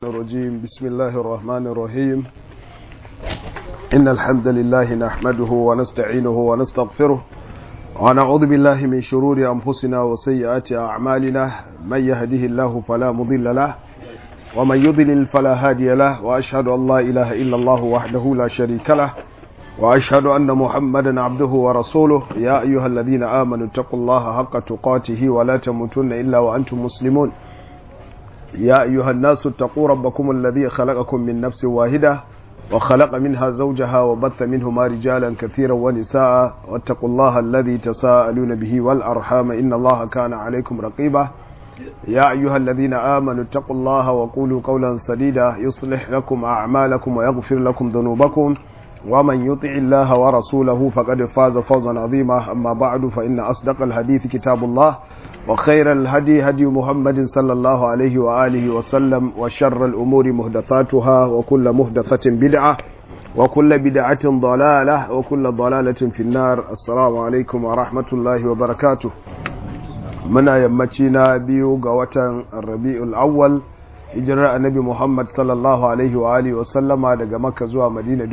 الرجيم بسم الله الرحمن الرحيم إن الحمد لله نحمده ونستعينه ونستغفره ونعوذ بالله من شرور أنفسنا وسيئات أعمالنا من يهده الله فلا مضل له ومن يضلل فلا هادي له وأشهد أن لا إله إلا الله وحده لا شريك له وأشهد أن محمدا عبده ورسوله يا أيها الذين آمنوا اتقوا الله حق تقاته ولا تموتن إلا وأنتم مسلمون يا أيها الناس اتقوا ربكم الذي خلقكم من نفس واحدة وخلق منها زوجها وبث منهما رجالا كثيرا ونساء واتقوا الله الذي تساءلون به والأرحام إن الله كان عليكم رقيبا يا أيها الذين آمنوا اتقوا الله وقولوا قولا سديدا يصلح لكم أعمالكم ويغفر لكم ذنوبكم ومن يطع الله ورسوله فقد فاز فوزا عظيما أما بعد فإن أصدق الحديث كتاب الله وخير الهدي هدي محمد صلى الله عليه وآله وسلم وشر الأمور مهدثاتها وكل مهدثة بدعة وكل بدعة ضلالة وكل ضلالة في النار السلام عليكم ورحمة الله وبركاته منا يمتنا بيو قوة الربيع الأول hijirar annabi muhammad sallallahu alaihi wa alihi wa sallama daga makka zuwa madina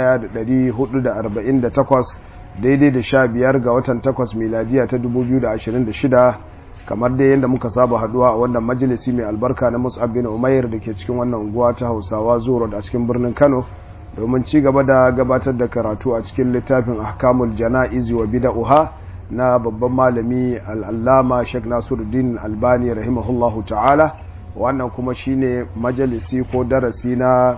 1448 daidai da sha biyar ga watan takwas miladiya ta 2026 kamar dai yadda muka saba haduwa a wannan majalisi mai albarka na mus'ab bin umair da ke cikin wannan unguwa ta hausawa zuwa da cikin birnin kano domin ci gaba da gabatar da karatu a cikin littafin ahkamul jana'izi wa bida'uha na babban malami al'allama sheikh nasiruddin albani rahimahullahu ta'ala wannan kuma shine majalisi ko darasi na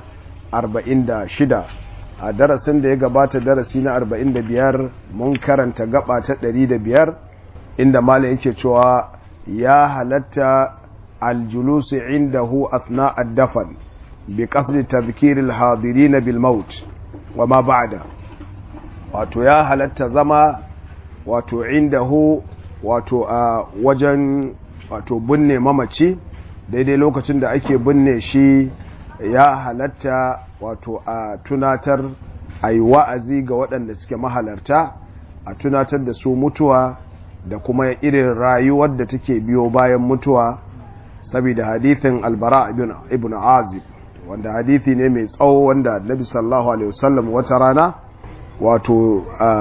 46 a darasin da ya gabata darasi na 45 mun karanta gaba ta 105 inda malam yake cewa ya halatta aljulusi indahu athna ad-dafan bi qasdi tadhkir al-hadirin bil maut wa ma ba'da wato ya halatta zama wato indahu wato a wajen wato binne mamaci daidai lokacin da ake binne shi ya halatta wato a tunatar a yi wa'azi ga waɗanda suke mahalarta a tunatar da su mutuwa da kuma irin rayuwar da take biyo bayan mutuwa saboda hadithin albara ibn azib wanda hadithi ne mai tsawo wanda nabi sallallahu alaihi wasallam wata rana wato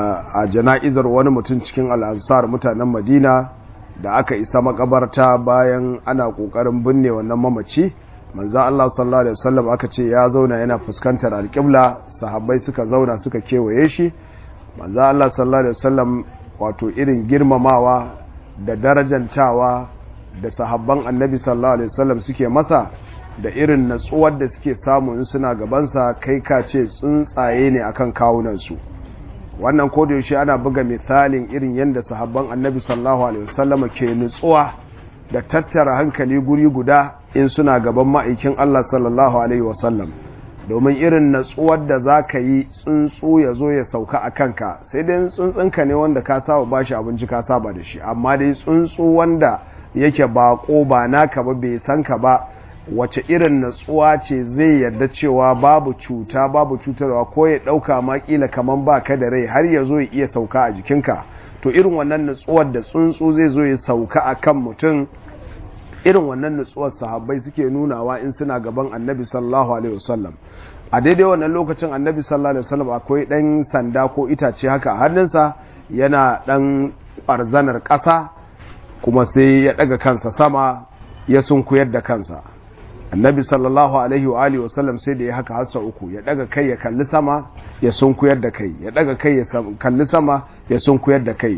a jana'izar wani mutum cikin al'ansar mutanen madina da aka isa makabarta bayan ana kokarin binne wannan mamaci manzo Allah sallallahu alaihi wasallam aka ce ya zauna yana fuskantar alƙibla sahabbai suka zauna suka kewaye shi manzo Allah sallallahu alaihi wasallam wato irin girmamawa da darajantawa da sahabban annabi sallallahu alaihi wasallam suke masa da irin natsuwar da suke samu in suna gabansa kai ka ce tsuntsaye ne akan kawunansu wannan yaushe ana buga misalin irin yadda sahabban annabi sallallahu alaihi wasallam ke nutsuwa da tattara hankali guri guda in suna gaban ma'aikin Allah sallallahu alaihi wasallam domin irin natsuwar da za ka yi tsuntsu ya zo ya sauka a kanka sai dai tsuntsunka ne wanda ka saba bashi abinci ka saba da shi amma dai tsuntsu wanda yake bako ba naka ba bai san ka ba wace irin natsuwa ce zai yarda cewa babu cuta babu cutarwa ko ya ɗauka ma ƙila kamar ba ka da rai har ya zo ya iya sauka a jikinka to irin wannan natsuwar da tsuntsu zai zo ya sauka a kan mutum irin wannan natsuwar sahabbai suke nunawa in suna gaban annabi sallallahu alaihi wasallam a daidai wannan lokacin annabi sallallahu alaihi wasallam akwai ɗan sanda ko itace haka a hannunsa yana ɗan ɓarzanar ƙasa kuma sai ya ɗaga kansa sama ya sunkuyar da kansa annabi sallallahu alaihi wa alihi wasallam sai da ya haka hassa uku ya daga kai ya kalli sama ya sunkuyar da kai ya daga kai ya kalli sama ya sunkuyar da kai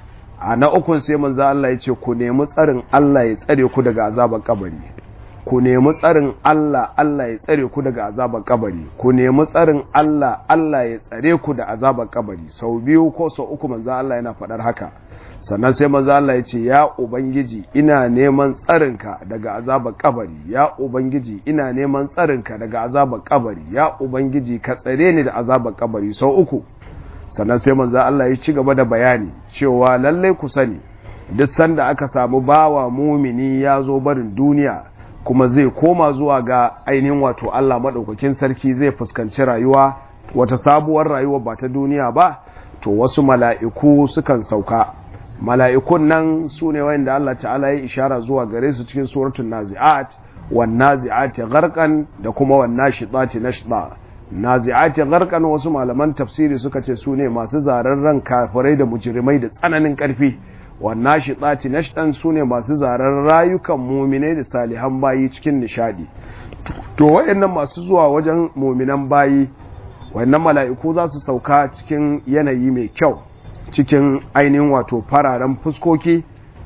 a na ukun sai manzo Allah ya ce ku nemi tsarin Allah ya tsare ku daga azabar kabari ku nemi tsarin Allah Allah ya tsare ku daga azabar kabari ku nemi tsarin Allah Allah ya tsare ku da azabar kabari sau biyu ko sau uku manzo Allah yana faɗar haka sannan sai manzo Allah ya ce ya ubangiji ina neman tsarinka daga azabar kabari ya ubangiji ina neman tsarinka daga azabar kabari ya ubangiji ka tsare ni da azabar kabari sau uku sannan sai manzo Allah ya ci gaba da bayani cewa lallai ku sani duk sanda aka samu bawa mumini ya zo barin duniya kuma zai koma zuwa ga ainihin wato Allah madaukakin sarki zai fuskanci rayuwa wata sabuwar rayuwa ba ta duniya ba to wasu mala'iku sukan sauka mala'ikun nan su ne wanda Allah ta'ala ya ishara zuwa gare su cikin suratun nazi'at wan nazi'ati gharqan da kuma wan nashitati nashta nazi'ati gharqan wasu malaman tafsiri suka ce su ne masu zararren kafirai da mujrimai da tsananin karfi wan nashitati nashtan su ne masu zarar rayukan muminai da salihan bayi cikin nishadi to wayannan masu zuwa wajen muminan bayi wayannan mala'iku za su sauka cikin yanayi mai kyau cikin ainihin wato fararen fuskoki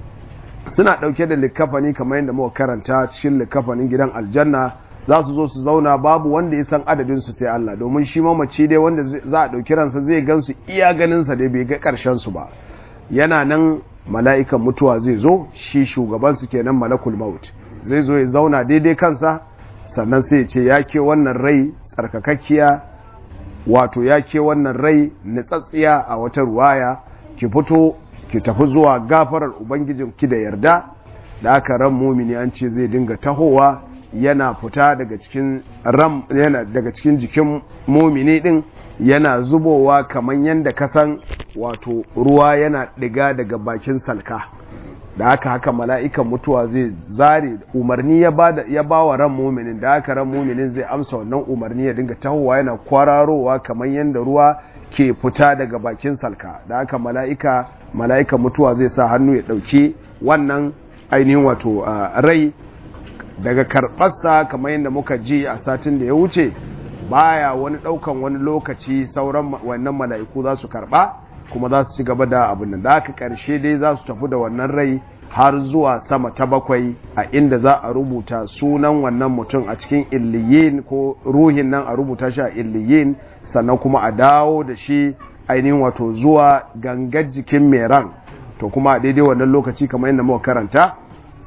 suna ɗauke da likafani kamar yadda muka karanta cikin likafanin gidan aljanna za su zo su zauna babu wanda ya san adadinsu sai Allah domin shi mamaci dai wanda za a ɗauki ransa zai gansu iya ganinsa dai bai ga ƙarshen su ba yana nan mala'ikan mutuwa zai zo shi shugabansu kenan malakul maut zai zo ya zauna daidai kansa sannan sai ya ce ya ke wannan rai tsarkakakkiya wato ya ke wannan rai nitsatsiya a wata ruwaya ki fito ki tafi zuwa gafarar ubangijin ki da yarda da aka ran mumini an ce zai dinga tahowa yana fita daga cikin ram yana daga cikin jikin mumini din yana zubowa kamar yadda kasan wato ruwa yana diga daga bakin salka da haka haka mala'ikan mutuwa zai zare umarni ya ba ya bawa ran muminin da haka ran muminin zai amsa wannan umarni ya dinga tahowa yana kwararowa kamar yadda ruwa ke fita daga bakin salka da haka mala'ika mala'ikan mutuwa zai sa hannu ya ɗauki wannan ainihin wato rai daga karɓarsa kamar yadda muka ji a satin da ya wuce baya wani ɗaukan wani lokaci sauran wannan mala'iku za su karɓa kuma za su ci gaba da abin nan da aka ƙarshe dai za su tafi da wannan rai har zuwa sama ta bakwai a inda za a rubuta sunan wannan mutum a cikin illiyin ko ruhin nan a rubuta shi a illiyin sannan kuma a dawo da shi ainihin wato zuwa gangar jikin mai ran to kuma a daidai wannan lokaci kamar yadda muka karanta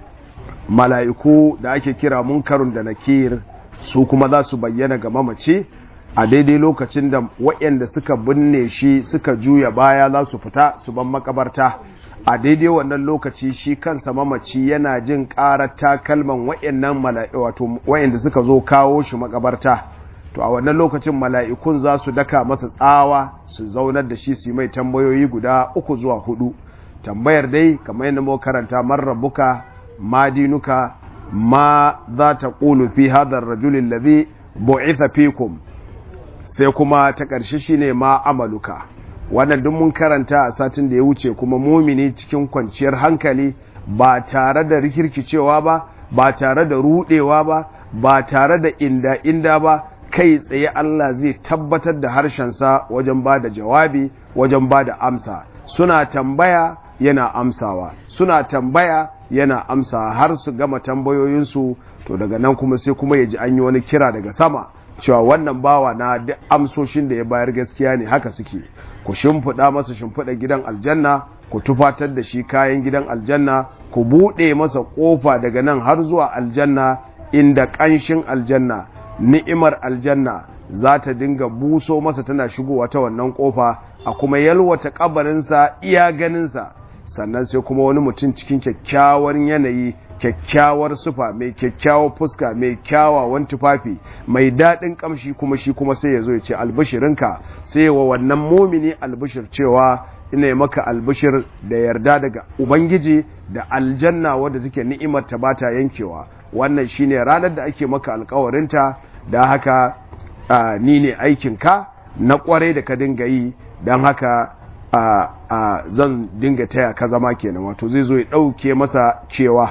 mala'iku da ake kira munkarun da nakir su kuma za su bayyana ga mamaci a daidai lokacin da waɗanda suka binne shi suka juya baya za su fita su ban makabarta a daidai wannan lokaci shi kansa mamaci yana jin ƙarar takalman waɗannan wato waɗanda suka zo kawo shi makabarta to a wannan lokacin mala'ikun za su daka masa tsawa su zaunar da shi su mai tambayoyi guda uku zuwa hudu tambayar dai kamar yadda muka karanta man rabbuka ma dinuka ma za ta ƙulu fi hadar rajulin ladhi bu'itha fikum sai kuma ta ƙarshe shine ma amaluka wannan duk mun karanta a satin da ya wuce kuma mumini cikin kwanciyar hankali ba tare da rikirkicewa ba ba tare da rudewa ba ba tare da inda inda ba kai tsaye Allah zai tabbatar da harshensa wajen ba da jawabi wajen ba da amsa suna tambaya yana amsawa suna tambaya yana amsa har su gama tambayoyinsu to daga nan kuma sai kuma ya ji an yi wani kira daga sama cewa wannan bawa na duk amsoshin da ya bayar gaskiya ne haka suke ku shimfiɗa masa shimfiɗa gidan aljanna ku tufatar da shi kayan gidan aljanna ku buɗe masa ƙofa daga nan har zuwa aljanna inda ƙanshin aljanna ni'imar aljanna za ta dinga buso masa tana shigowa ta wannan ƙofa a kuma yalwata ƙabarinsa iya ganinsa sannan sai kuma wani mutum cikin kyakkyawar yanayi kyakkyawar sufa mai kyakkyawar fuska mai kyawawan tufafi mai daɗin ƙamshi kuma shi kuma sai ya zo ya ce albishirinka sai wa wannan mumini albishir cewa ina maka albishir da yarda daga ubangiji da aljanna wadda take ni'imar ta bata yankewa wannan shine ranar da ake maka alkawarinta da haka ni ne aikinka na kwarai da ka dinga yi don haka zan dinga taya ka zama kenan wato zai zo ya ɗauke masa cewa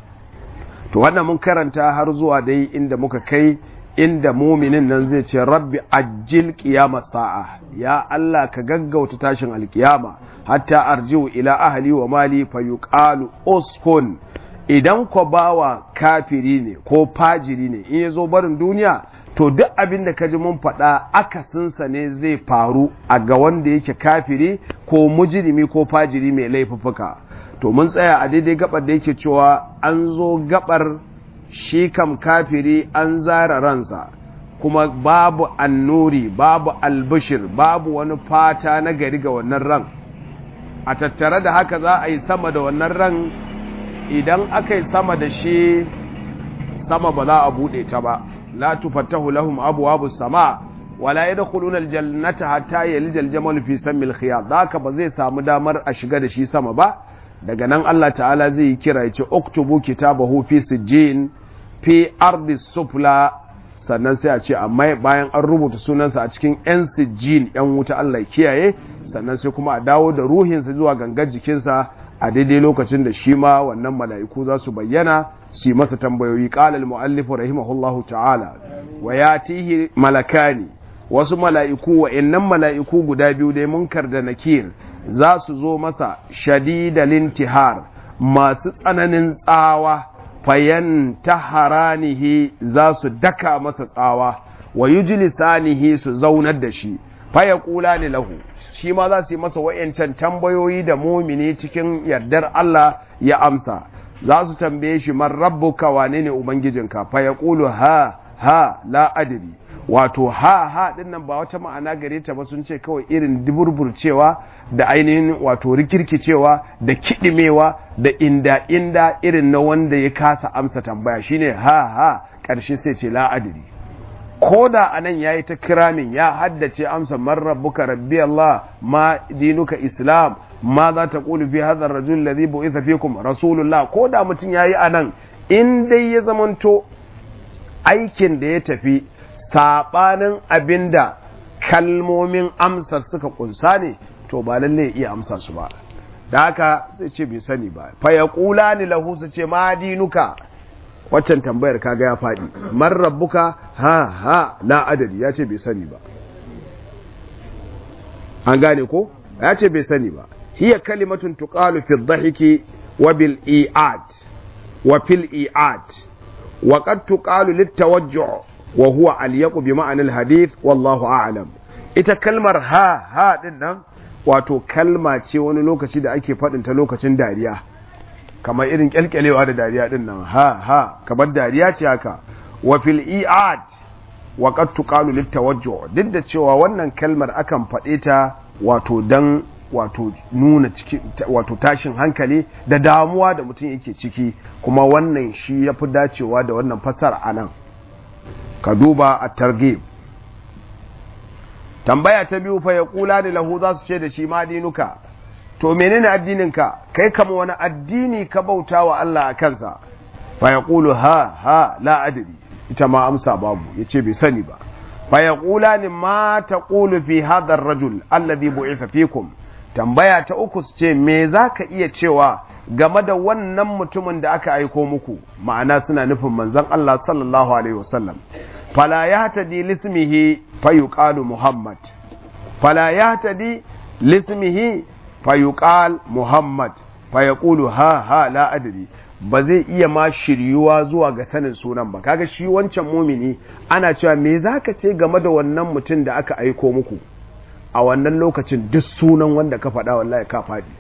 to wannan mun karanta har zuwa dai inda muka kai inda muminin nan zai ce rabbi ajil qiyamah sa'a ya Allah ka gaggauta tashin alkiyama hatta arji'u ila ahli wa mali fayuqalu uskun idan ko bawa kafiri ne ko fajiri ne in yazo barin duniya to duk abin da kaji mun faɗa akasinsa ne zai faru a ga wanda yake kafiri ko mujrimi ko fajiri mai laifuffuka to mun tsaya a daidai gabar da yake cewa an zo gabar shi kam kafiri an zara ransa kuma babu annuri babu albishir babu wani fata na gari ga wannan ran a tattare da haka za a yi sama da wannan ran idan aka yi sama da shi sama ba za a buɗe ta ba la tufattahu lahum abwabu sama wala yadkhuluna aljannata hatta yalijal jamal fi samil khiyat haka ba zai samu damar a shiga da shi sama ba daga nan Allah ta'ala zai yi kira ya ce oktubu kitabahu fi sijjin fi ardi sufla sannan sai a ce amma bayan an rubuta sunansa a cikin yan sijjin yan wuta Allah kiyaye sannan sai kuma a dawo da ruhinsa zuwa gangar jikinsa a daidai lokacin da shi ma wannan mala'iku za su bayyana su yi masa tambayoyi ƙalal mu'allifu rahimahullahu ta'ala wa ya tihi malakani wasu mala'iku wa innan mala'iku guda biyu dai munkar da nakir za su zo masa shadidalin tihar masu tsananin tsawa fayan taharanihi za su daka masa tsawa wa yujlisanihi su zaunar da shi faya kula ne lahu shi ma za su yi masa wa'yancan tambayoyi da mumini cikin yardar Allah ya amsa za su tambaye shi man rabbuka wane ne ubangijinka faya kulu ha ha la adiri wato ha ha din nan ba wata ma'ana gare ta ba sun ce kawai irin duburburcewa da ainihin wato rikirkicewa da kidimewa da inda inda irin na wanda ya kasa amsa tambaya shine ha ha ƙarshe sai ce la adiri ko da a nan ya yi ta kiramin ya haddace amsa man rabbuka rabbi Allah ma dinuka islam ma za ta ƙulu fi hadar rajul ladhi bu'itha fikum rasulullah ko da mutum yayi a nan in dai ya zamanto aikin da ya tafi sabanin abinda kalmomin amsa suka kunsa ne to ba lalle ya iya amsa su ba da haka zai ce bai sani ba fa yaqulani lahu su ce ma dinuka waccan tambayar kaga ya faɗi man rabbuka ha ha la adadi ya ce bai sani ba an gane ko ya ce bai sani ba hiya kalimatun tuqalu fi dhahiki wa bil i'ad wa fil i'ad wa qad tuqalu lit tawajjuh wa huwa al yaqu bi ma'ana al hadith wallahu a'lam ita kalmar ha ha din nan wato kalma ce wani lokaci da ake faɗin ta lokacin dariya kamar irin kyalkyalewa da dariya din nan ha ha kamar dariya ce haka wa fil i'ad wa qad tuqalu lit tawajjuh duk da cewa wannan kalmar akan faɗe ta wato dan wato nuna ciki wato tashin hankali da damuwa da mutum yake ciki kuma wannan shi yafi dacewa da wannan fasar anan ka duba a targhib tambaya ta biyu fa yaqula da lahu za su ce da shi ma dinuka to menene addininka kai kama wani addini ka bauta wa Allah a kansa fa yaqulu ha ha la adri ita ma amsa babu yace bai sani ba fa yaqulani ma taqulu fi hadha ar-rajul alladhi bu'itha fikum tambaya ta uku su ce me zaka iya cewa game da wannan mutumin da aka aiko muku ma'ana suna nufin manzon Allah sallallahu alaihi wasallam fala yahtadi lismihi fa yuqalu muhammad fala yahtadi lismihi fayuqal muhammad fayaqulu ha ha la adri ba zai iya ma shiryuwa zuwa ga sanin sunan ba kaga shi wancan mumini ana cewa me zaka ce game da wannan mutum da aka aiko muku a wannan lokacin duk sunan wanda ka faɗa wallahi ka faɗi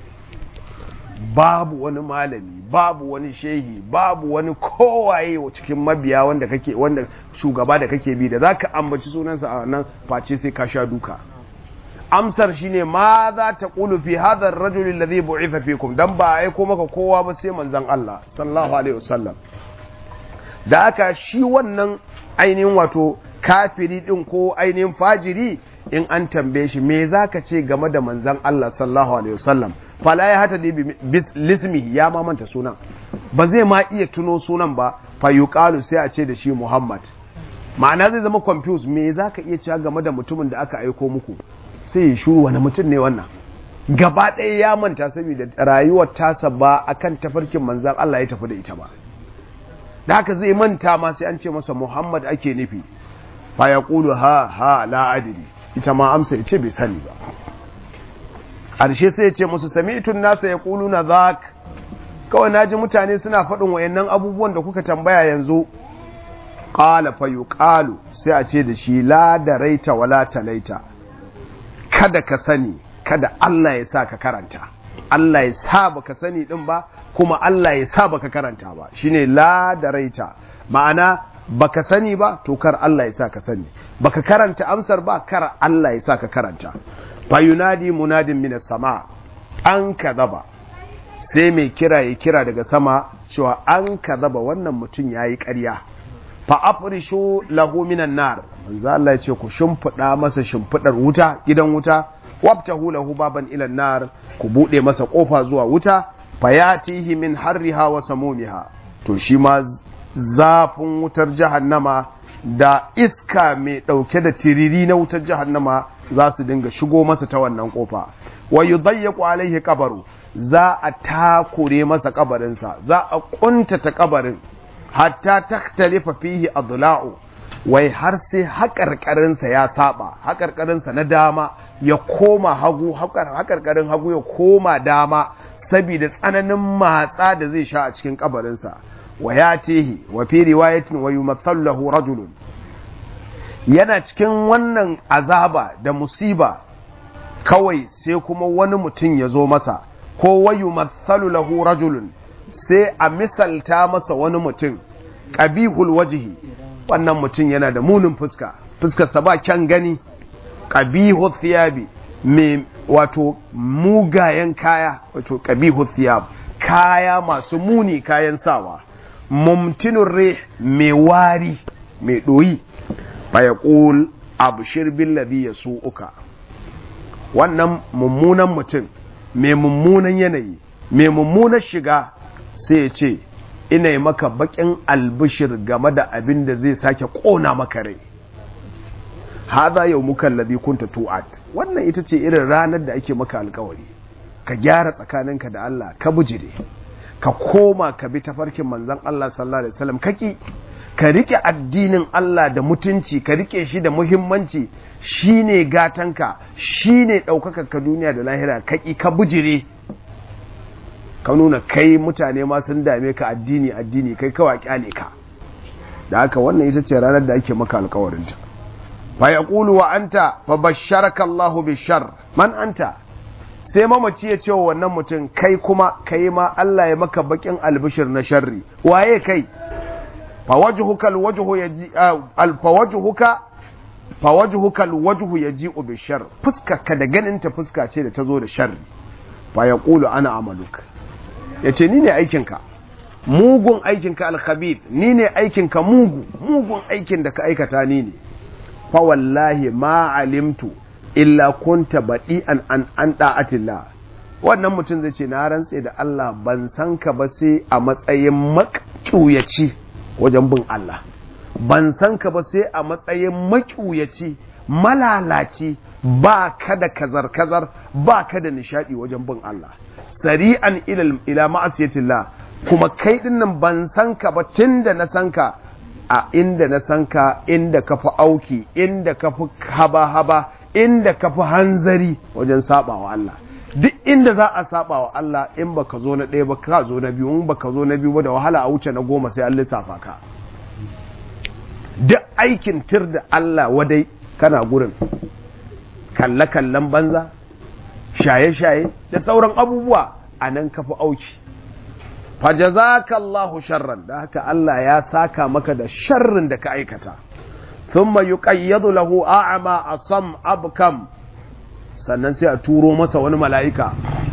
babu wani malami babu wani shehi babu wani kowaye cikin mabiya wanda kake wanda shugaba da kake bi da zaka ambaci sunansa a nan face sai ka sha duka amsar shine ma za ta ƙulu fi hadar rajulun da zai bu'ifa fikum dan ba a aiko maka kowa ba sai manzan Allah sallallahu alaihi wasallam da aka shi wannan ainihin wato kafiri din ko ainihin fajiri in an tambaye shi me zaka ce game da manzan Allah sallallahu alaihi wasallam fala ya hata bi lismi ya ma manta sunan ba zai ma iya tuno sunan ba fa yuqalu sai a ce da shi Muhammad ma'ana zai zama confused me zaka iya cewa game da mutumin da aka aiko muku sai ya shuru wani mutum ne wannan gaba ɗaya ya manta saboda rayuwar tasa ba akan tafarkin manzan Allah ya tafi da ita ba da haka zai manta ma sai an ce masa Muhammad ake nufi fa ya ƙulu ha ha la adiri ita ma amsa ya ce bai sani ba ƙarshe sai ya ce musu sami'tun nasa ya ƙulu na zak kawai naji mutane suna faɗin wayannan abubuwan da kuka tambaya yanzu qala fa yuqalu sai a ce da shi la daraita wala talaita kada ka sani kada Allah ya sa ka karanta Allah ya sa baka sani din ba kuma Allah ya sa baka karanta ba shine la daraita ma'ana baka sani ba to kar Allah ya sa ka sani baka karanta amsar ba kar Allah ya sa ka karanta fa yunadi munadin minas sama an kadaba sai mai kira ya kira daga sama cewa an kadaba wannan mutum yayi ƙarya fa afrishu lahu minan nar manzo Allah ya ce ku shimfida masa shimfidar wuta gidan wuta wabtahu lahu baban ila nar ku bude masa kofa zuwa wuta fayatihi min harriha wa samumiha to shi ma zafin wutar jahannama da iska mai ɗauke da tiriri na wutar jahannama za su dinga shigo masa ta wannan ƙofa wa yudayyiqu alaihi kabaru za a takure masa kabarinsa za a kuntata kabarin hatta taktalifa fihi adla'u wai har sai haƙarƙarinsa ya saba haƙarƙarinsa na dama ya koma hagu haƙarƙarin hagu ya koma dama saboda tsananin matsa da zai sha a cikin kabarinsa wa ya tehi wa fi riwayatin wa yumathalu lahu rajulun yana cikin wannan azaba da musiba kawai sai kuma wani mutum ya zo masa ko wa yumathalu lahu rajulun sai a misalta masa wani mutum qabihul wajhi wannan mutum yana da munin fuska fuskarsa ba kyan gani qabihul thiyabi mai wato mugayen kaya wato qabihul thiyab kaya masu muni kayan sawa mumtinun re mai wari mai ɗoyi fa ya ƙul abushir billabi ya su uka wannan mummunan mutum mai mummunan yanayi mai mummunan shiga sai ya ce ina yi maka baƙin albishir game da abin da zai sake ƙona maka rai haza yau mukan labi kunta tu'at wannan ita ce irin ranar da ake maka alkawari ka gyara tsakaninka da Allah ka bujire ka koma ka bi tafarkin manzan Allah sallallahu alaihi wasallam kaki ka rike addinin Allah da mutunci ka rike shi da muhimmanci shine gatanka shine daukaka ka duniya da lahira kaki ka bujire ka nuna kai mutane ma sun dame ka addini addini kai kawai kyale ka da haka wannan ita ce ranar da ake maka alkawarin ta fa yaqulu wa anta fa basharaka Allahu bishar man anta sai mamaci ya ce wa wannan mutum kai kuma kai ma Allah ya maka bakin albishir na sharri waye kai fawajhuka alwajhu yaji alfawajhuka fawajhuka alwajhu yaji'u bishar fuska ka da ganin ta fuska ce da tazo da sharri fa yaqulu ana amaluk yace ni ne aikinka mugun aikinka alkhabith ni ne aikinka mugu mugun aikin da ka aikata ni ne fa wallahi ma alimtu illa kunta baɗi'an an an da'atillah wannan mutum zai ce na rantse da Allah ban san ka ba sai a matsayin maƙuyaci wajen bin Allah ban san ka ba sai a matsayin maƙuyaci malalaci ba ka da kazar-kazar ba ka da nishadi wajen bin Allah sari'an ila ma'asiyatillah kuma kai dinnan ban san ka ba tun da na san ka a inda na san ka inda ka fi auki inda ka fi haba-haba inda ka fi hanzari wajen saba wa Allah duk inda za a saba wa Allah in baka zo na ɗaya ba ka zo na biyu in baka zo na biyu ba da wahala a wuce na goma sai an lissafa ka duk aikin tir da Allah wadai kana gurin kalle-kallen banza shaye-shaye da sauran abubuwa a nan ka fi auki fajazaka Allahu sharran da haka Allah ya saka maka da sharrin da ka aikata thumma yuqayyadu lahu a'ma asam abkam sannan sai a turo masa wani mala'ika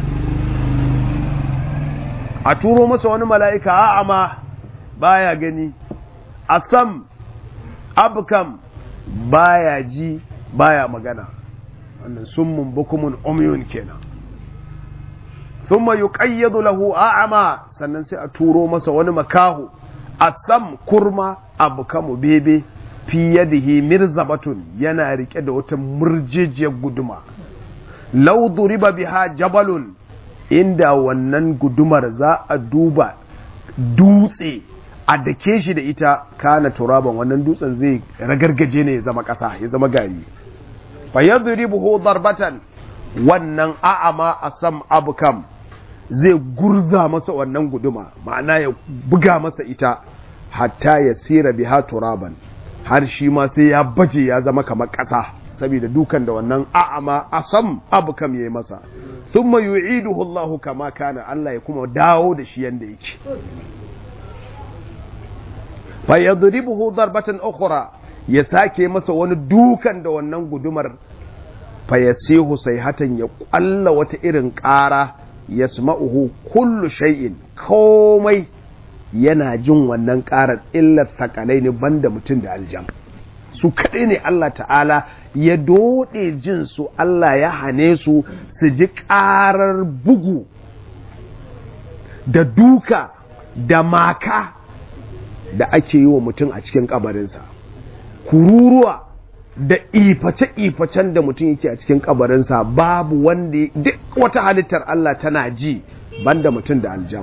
a turo masa wani mala'ika a'ma baya gani asam abkam baya ji baya magana wannan summun bukumun umyun kenan thumma yuqayyadu lahu a'ma sannan sai a turo masa wani makahu asam kurma abkamu bebe fi yadihi mirzabatun yana rike da wata murjejiyar guduma law duriba biha jabalun inda wannan gudumar za a duba dutse a dake shi da ita kana turaban wannan dutsen zai ragargaje ne ya zama ƙasa ya zama gari fa yadribuhu darbatan wannan a'ama asam abkam zai gurza masa wannan guduma ma'ana ya buga masa ita hatta ya sira biha turaban har shi ma sai ya baje ya zama kamar ƙasa saboda dukan da wannan a'ama asam abkam yayi masa thumma yu'iduhu Allah kama kana Allah ya kuma dawo da shi yanda yake fa yadribuhu darbatan ukhra ya sake masa wani dukan da wannan gudumar fa yasihu sayhatan ya kwalla wata irin ƙara yasma'uhu kullu shay'in komai yana jin wannan ƙarar illar sakalai ne banda mutum da aljan su kaɗai ne Allah ta'ala ya doɗe jin su Allah ya hane su su ji ƙarar bugu da duka da maka da ake yi wa mutum a cikin kabarinsa kururuwa da iface-ifacen da mutum yake a cikin kabarinsa babu wanda duk wata halittar Allah tana ji banda mutum da aljan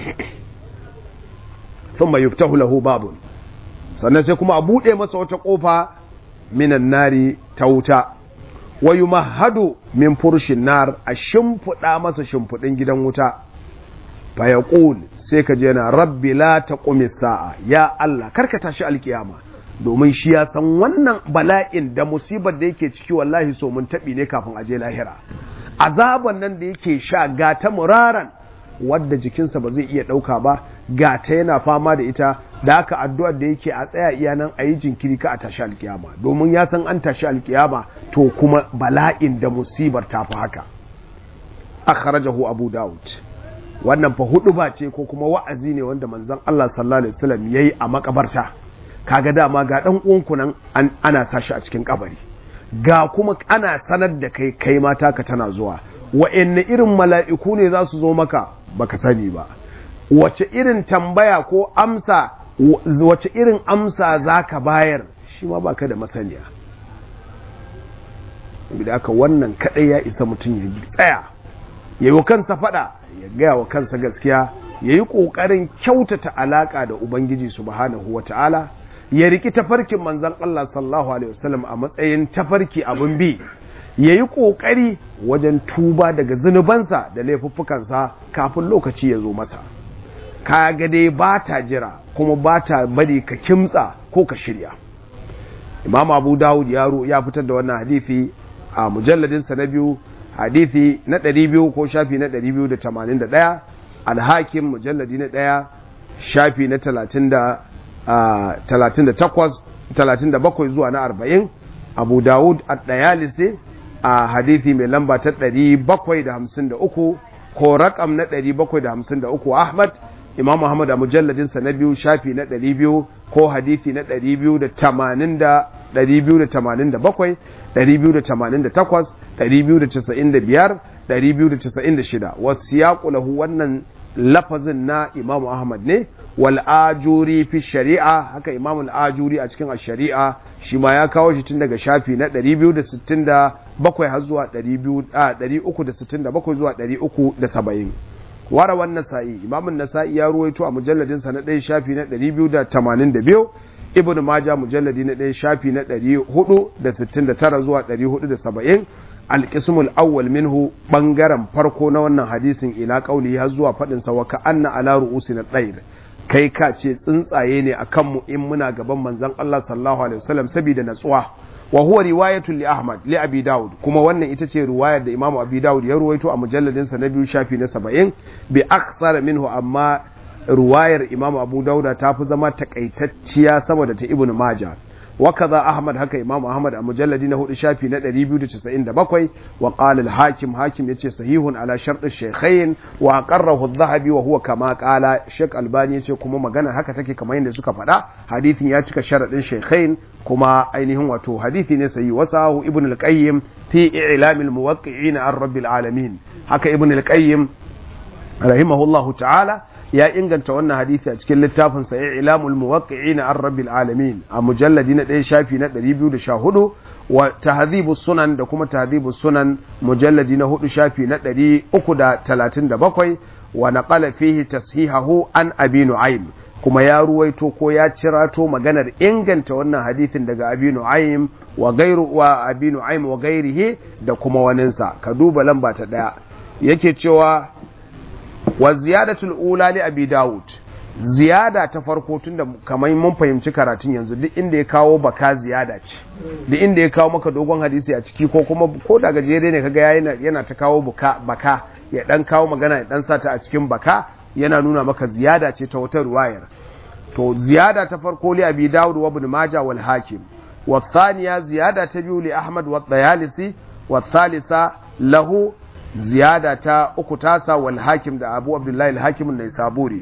sun mai yuftahu lahu babun sannan sai kuma a buɗe masa wata ƙofa minan nari ta wuta wa yumahhadu min furshin nar a shimfiɗa masa shimfiɗin gidan wuta fa yaqul sai ka je na rabbi la taqumi sa'a ya Allah karka tashi alkiyama domin shi ya san wannan bala'in da musibar da yake ciki wallahi so mun taɓi ne kafin aje lahira azaban nan da yake sha ga ta muraran wadda jikinsa ba zai iya ɗauka ba ga ta yana fama da ita da aka addu'ar da yake a tsaya iya nan a yi jinkiri ka a tashi alkiyama domin ya san an tashi alkiyama to kuma bala'in da musibar ta fi haka akhrajahu abu daud wannan fa hudu ba ce ko kuma wa'azi ne wanda manzon Allah sallallahu alaihi wasallam yayi a makabarta kaga dama ga dan uwanku nan ana sashi a cikin kabari ga kuma ana sanar da kai kai mata ka tana zuwa wa'anne irin mala'iku ne za su zo maka baka sani ba wace irin tambaya ko amsa wace irin amsa za ka bayar shi ma baka da masaniya da aka wannan kadai ya isa mutum ya tsaya ya yi kansa fada ya gaya wa kansa gaskiya ya yi ƙoƙarin kyautata alaƙa da ubangiji subhanahu wa ta'ala ya riki tafarkin manzan Allah sallallahu alaihi wasallam a matsayin tafarki abin bi ya yi ƙoƙari wajen tuba daga zunubansa da laifuffukansa kafin lokaci ya zo masa ka ga dai ba ta jira kuma ba ta bari ka kimtsa ko ka shirya imam abu dawud yaro ya fitar da wannan hadithi a mujalladinsa na biyu hadithi na 200 ko shafi na 281 alhakim mujalladi na ɗaya shafi na 37 zuwa na 40 abu dawud a ɗayalise a hadithi mai lamba ta 753 ko rakam na 753 ahmad imam muhammad a mujalladinsa na biyu shafi na 200 ko hadithi na 287 288 295 296 wasu ya lahu wannan lafazin na imamu ahmad ne wal ajuri fi shari'a haka imamu al-ajuri a cikin shari'a shi ma ya kawo shi tun daga shafi na 267 har zuwa 367 zuwa 370 wara wannan sa'i imamun nasa'i ya ruwaito a mujalladinsa na ɗaya shafi na 282 ibn maja mujalladi na ɗaya shafi na 469 zuwa 470 alƙismul awwal minhu ɓangaren farko na wannan hadisin ila ƙauli har zuwa faɗin sa waka anna ala ru'usi na ɗayr kai ka ce tsuntsaye ne a kanmu in muna gaban manzon Allah sallallahu alaihi wasallam saboda natsuwa wa huwa riwayatul li Ahmad li Abi Dawud kuma wannan ita ce riwayar da Imam Abi Dawud ya ruwaito a mujalladin sa na biyu shafi na 70 bi aksar minhu amma riwayar Imam Abu Dawud ta fi zama takaitacciya saboda ta Ibn Majah وكذا أحمد هكا إمام أحمد المجلد نهو شافي ندري بيو تسعين دبقوي وقال الحاكم حاكم يتشي صحيح على شرط الشيخين وأقره الذهبي وهو كما قال الشيخ الباني يتشي كما مغانا هكا تكي كما يندي سكا فدا حديث ياتيك شرط الشيخين كما أينهم وتو حديث نسي وساه ابن القيم في إعلام الموقعين عن رب العالمين هكا ابن القيم رحمه الله تعالى ya inganta wannan hadisi a cikin littafin sa ilamul muwaqqi'ina ar rabbil alamin a mujalladi na 1 shafi na 214 wa tahdhibus sunan da kuma tahdhibus sunan mujalladi na 4 shafi na 337 wa naqala fihi tashihahu an abi nu'aym kuma ya ruwaito ko ya cirato maganar inganta wannan hadisin daga abi nu'aym wa gairu wa abi nu'aym wa gairihi da kuma waninsa ka duba lamba ta daya yake cewa wa ziyadatul ula li abi daud ziyada ta farko tunda kamar mun fahimci karatun yanzu duk inda ya kawo baka ziyada ce duk inda ya kawo maka dogon hadisi a ciki ko kuma ko da gajere ne kaga yana yana ta kawo buka baka ya dan kawo magana ya dan sata a cikin baka yana nuna maka ziyada ce ta wata ruwayar to ziyada ta farko li abi daud wa ibn majah wal hakim wa thaniya ziyada ta biyu li ahmad wa dayalisi wa thalitha lahu ziyada ta uku tasa wal hakim da abu abdullahi al-hakim ne saburi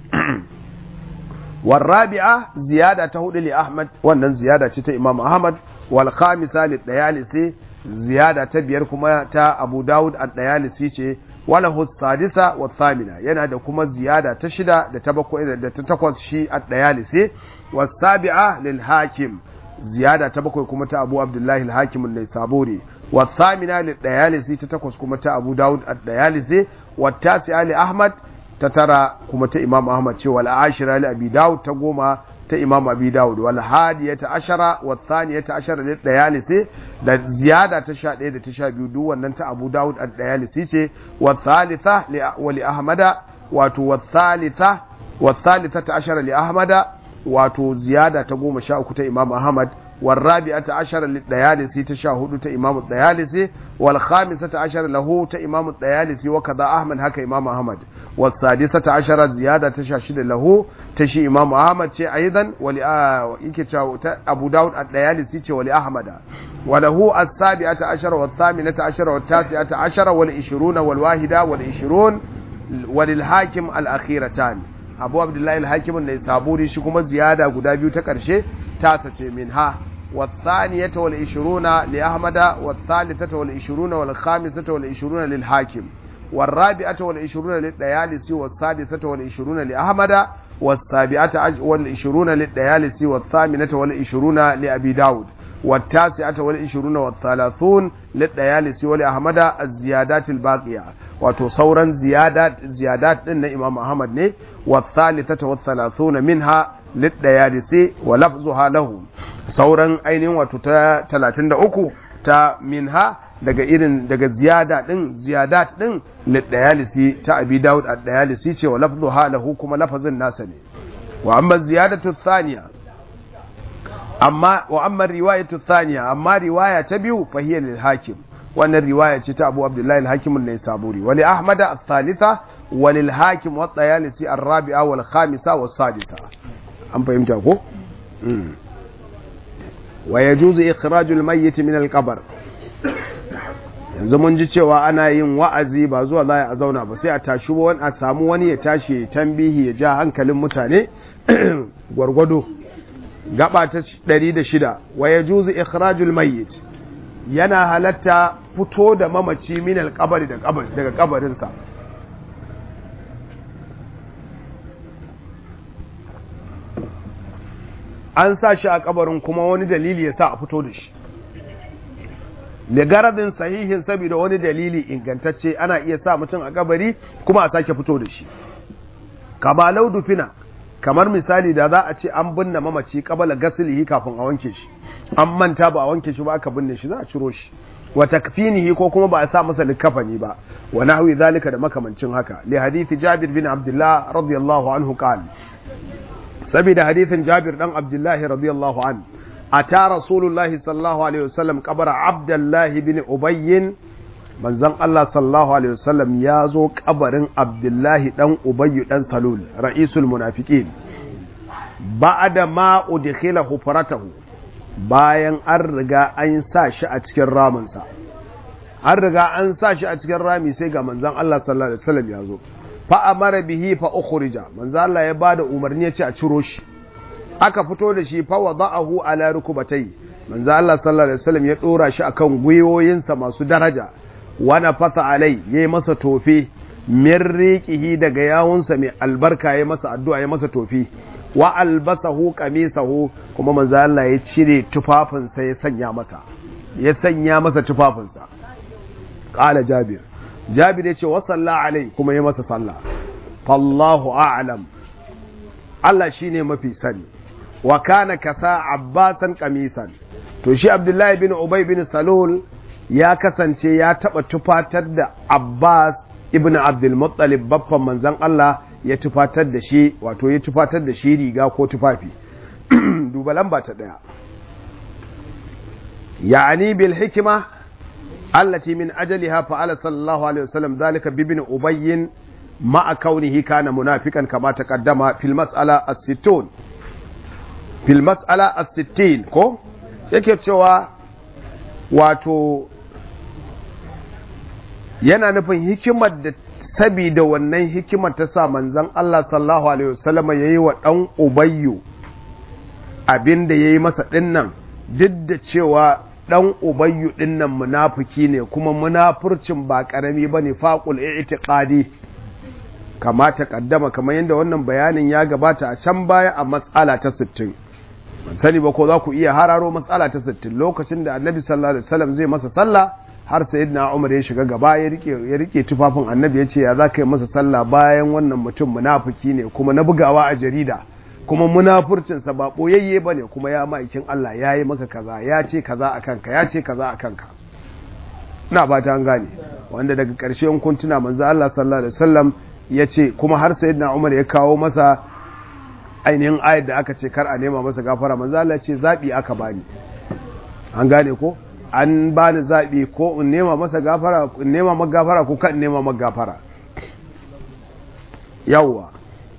wal rabi'a ziyada ta hudu li ahmad wannan ziyada ce ta imam ahmad wal khamisa li dayalisi ziyada ta biyar kuma ta abu daud ad-dayalisi ce walahu sadisa wa thamina yana da kuma ziyada ta shida da ta bakwai da ta takwas shi ad-dayalisi was sabi'a lil hakim ziyada ta bakwai kuma ta Abu Abdullahi al-Hakim an-Naisaburi wa thamina lil dayalisi ta takwas kuma ta Abu Dawud ad-Dayalisi wa tasi'a li Ahmad ta tara kuma ta Imam Ahmad ce wal ashira li Abi Dawud ta goma ta Imam Abi Dawud wal hadiyata ashara wa thaniyata ashara lil dayalisi da ziyada ta 11 da ta 12 duk wannan ta Abu Dawud ad-Dayalisi ce wa thalitha li li Ahmada wato wa thalitha wa thalithata ashara li Ahmada wato ziyada ta goma sha uku ta Imam Ahmad والرابعة عشر للديالسي تشاهد إمام الديالسي والخامسة عشر له إمام الديالسي وكذا أحمد هكا إمام أحمد والسادسة عشر زيادة تشاشد له تشي إمام أحمد شيء أيضا ولي أبو داود الديالسي ولأحمد وله السابعة عشر والثامنة عشر والتاسعة عشر والعشرون والواحدة والعشرون وللحاكم الأخيرتان abu abdullahi alhakimin da ya saburi shi kuma ziyada guda biyu ta ƙarshe tasa ce min ha والثانية والعشرون لأحمد والثالثة والعشرون والخامسة والعشرون للحاكم والرابعة والعشرون للديالسي والسادسة والعشرون لأحمد والسابعة والعشرون للديالسي والثامنة والعشرون لأبي داود والتاسعة والعشرون والثلاثون للديالسي ولأحمد الزيادات الباقية وتصورا زيادات زيادات لنا إمام أحمد ني والثالثة والثلاثون منها للديالسي ولفظها له sauran ainihin wato ta 33 ta minha daga irin daga ziyada din ziyadat din lidayalisi ta abi daud ad-dayalisi ce wa lafdhuha lahu kuma lafazin nasa ne wa amma ziyadatu thaniya amma wa amma riwayatu thaniya amma riwaya ta biyu fa hiya lil hakim wannan riwaya ce ta Abu Abdullah al-Hakim an-Naisaburi wa li Ahmad ath-thalitha wa lil hakim wa at-Tayalisi ar-rabi'a wal khamisa was sadisa an fahimta ko wa yajuzu ikhrajul mayyit min al-qabr yanzu mun ji cewa ana yin wa'azi ba zuwa za a zauna ba sai a tashi wani a samu wani ya tashi ya tambihi ya ja hankalin mutane gwargwado gaba ta 106 wa yajuzu ikhrajul mayyit yana halatta fito da mamaci min al-qabr daga kabarinsa an sa shi a kabarin kuma wani dalili ya sa a fito da shi garadin sahihin saboda wani dalili ingantacce ana iya sa mutum a kabari kuma a sake fito da shi kama dufina kamar misali da za a ce an binne mamaci kabala gasilihi kafin a wanke shi an manta ba a wanke shi ba aka binne shi za a ciro shi wa takfinihi ko kuma ba a sa masa likafani ba wa nahwi zalika da makamancin haka li hadithi jabir bin abdullah radiyallahu anhu qala saboda hadithin Jabir dan Abdullahi radiyallahu an ata Rasulullahi sallallahu alaihi wasallam kabara Abdullahi bin Ubayy manzon Allah sallallahu alaihi wasallam ya zo kabarin Abdullahi dan Ubayy dan Salul ra'isul munafiqin ba'da ma udkhila hufratahu bayan an riga an sa shi a cikin raminsa an riga an sa shi a cikin rami sai ga manzon Allah sallallahu alaihi wasallam ya zo fa amara bihi fa ukhrija manzo Allah ya bada umarni ya ce a ciro shi aka fito da shi fa wada'ahu ala rukubatai manzo Allah sallallahu alaihi wasallam ya dora shi akan gwiwoyinsa masu daraja wa nafasa alai yayi masa tofi min riqihi daga yawunsa mai albarka yayi masa addu'a yayi masa tofi wa albasahu qamisahu kuma manzo Allah ya cire tufafinsa ya sanya masa ya sanya masa tufafinsa qala jabir jabir ya ce wa salla alai kuma ya masa sallah fallahu a'lam Allah shine mafi sani wa kana kasa abbasan kamisan to shi abdullahi bin ubay bin salul ya kasance ya taba tufatar da abbas ibn abdul muttalib baffan manzon Allah ya tufatar da shi wato ya tufatar da shi riga ko tufafi duba lamba ta daya ya'ani bil hikma التي من أجلها فعل صلى الله عليه وسلم ذلك بابن أبي مع كونه كان منافقا كما تقدم في المسألة الستون في المسألة الستين كو yake cewa wato yana nufin hikimar da sabida wannan hikimar ta sa manzon Allah sallallahu alaihi wasallam yayi wa dan ubayyu abinda yayi masa dinnan duk da cewa dan ubayyu dinnan munafiki ne kuma munafurcin ba karami bane faqul i'tiqadi kama ta kaddama kamar yadda wannan bayanin ya gabata a can baya a matsala ta 60 ban sani ba ko za ku iya hararo matsala ta 60 lokacin da annabi sallallahu alaihi wasallam zai masa sallah har sayyidina umar ya shiga gaba ya rike ya rike tufafin annabi ya ce ya za ka yi masa sallah bayan wannan mutum munafiki ne kuma na bugawa a jarida kuma munafurcinsa ba ɓoyayye ba ne kuma ya ma'aikin Allah ya yi maka kaza ya ce kaza a kanka ya ce kaza a kanka na ba ta gane wanda daga ƙarshe in kun tuna manzo Allah sallallahu alaihi wasallam ya ce kuma har sayyidina Umar ya kawo masa ainihin ayat da aka ce kar a nema masa gafara manzo Allah ya ce zabi aka bani an gane ko an bani zabi ko in nema masa gafara in nema maka gafara ko kan nema maka gafara yawwa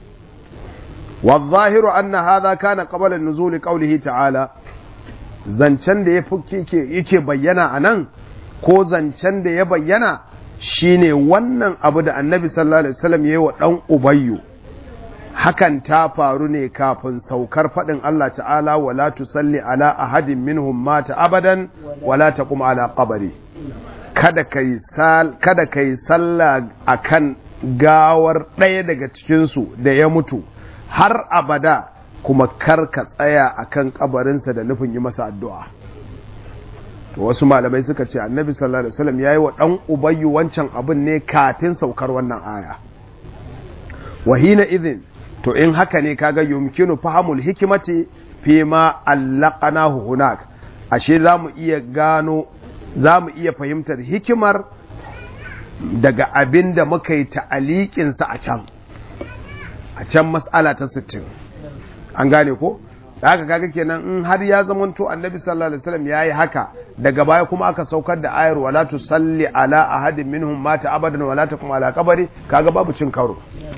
والظاهر أن هذا كان قبل النزول قوله تعالى zancen da ya yake bayyana a nan ko zancen da ya bayyana shine wannan abu da annabi sallallahu alaihi wasallam ya yi wa ɗan ubayyu hakan ta faru ne kafin saukar faɗin Allah ta'ala wala tusalli ala ahadin minhum mata abadan wala taqum ala qabri kada kai sal kada kai sallah akan gawar ɗaya daga cikin su da ya mutu har abada kuma kar ka tsaya a kan kabarinsa da nufin yi masa addu'a. To wasu malamai suka ce annabi sallallahu Alaihi wasallam ya yi wa ɗan ubayyu wancan abin ne kafin saukar wannan aya. Wahina izin, to in haka ne kaga yumkinu fahamul hikimati fi ma allaqana hunak ashe za mu iya gano za mu iya fahimtar hikimar daga abin da muka yi ta'aliƙinsa a can. a can mas'ala ta 60 an gane ko da haka kaga kenan in har ya zamanto annabi sallallahu alaihi wasallam yayi haka daga baya kuma aka saukar da ayar wala tusalli ala ahadin minhum mata abadan wala takum ala qabri kaga babu cin karo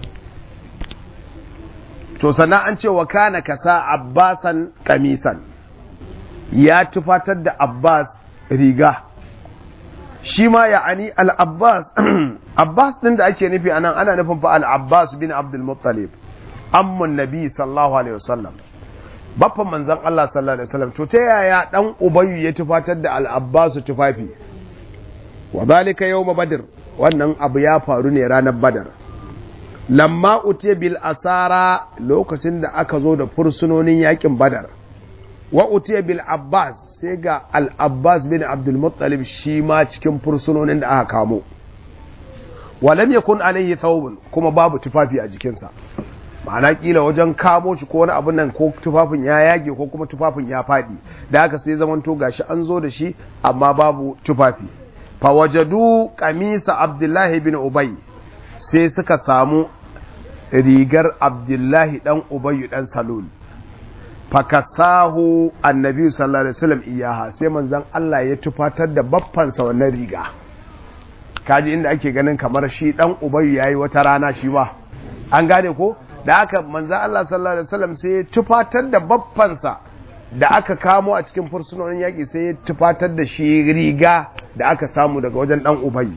to sannan an ce wa kana kasa abbasan kamisan ya tufatar da abbas riga shi ma ya'ani al-abbas abbas din da ake nufi anan ana nufin fa al-abbas bin abdul muttalib ammun nabi sallallahu alaihi wasallam baffan manzon Allah sallallahu alaihi wasallam to ta yaya dan ubayyu ya tufatar da al-abbas tufafi wa zalika yawm badr wannan abu ya faru ne ranar badar lamma utiya bil asara lokacin da aka zo da fursunonin yakin badar wa utiya bil abbas sai ga al-abbas bin abdul muttalib shi ma cikin fursunonin da aka kamo walam yakun alaihi thawbun kuma babu tufafi a jikinsa ma'ana kila wajen kamo shi ko wani abun nan ko tufafin ya yage ko kuma tufafin ya fadi da haka sai zaman to gashi an zo da shi amma babu tufafi fa wajadu qamisa abdullahi bin ubay sai suka samu rigar abdullahi dan ubay dan salul fakasahu annabi sallallahu alaihi wasallam iyaha sai manzon Allah ya tufatar da baffansa wannan riga kaji inda ake ganin kamar shi dan ubayyu yayi wata rana shi ba an gane ko da aka manzo Allah sallallahu alaihi wasallam sai ya tufatar da baffansa da aka kamo a cikin fursunonin yaki sai ya tufatar da shi riga da aka samu daga wajen dan ubayyu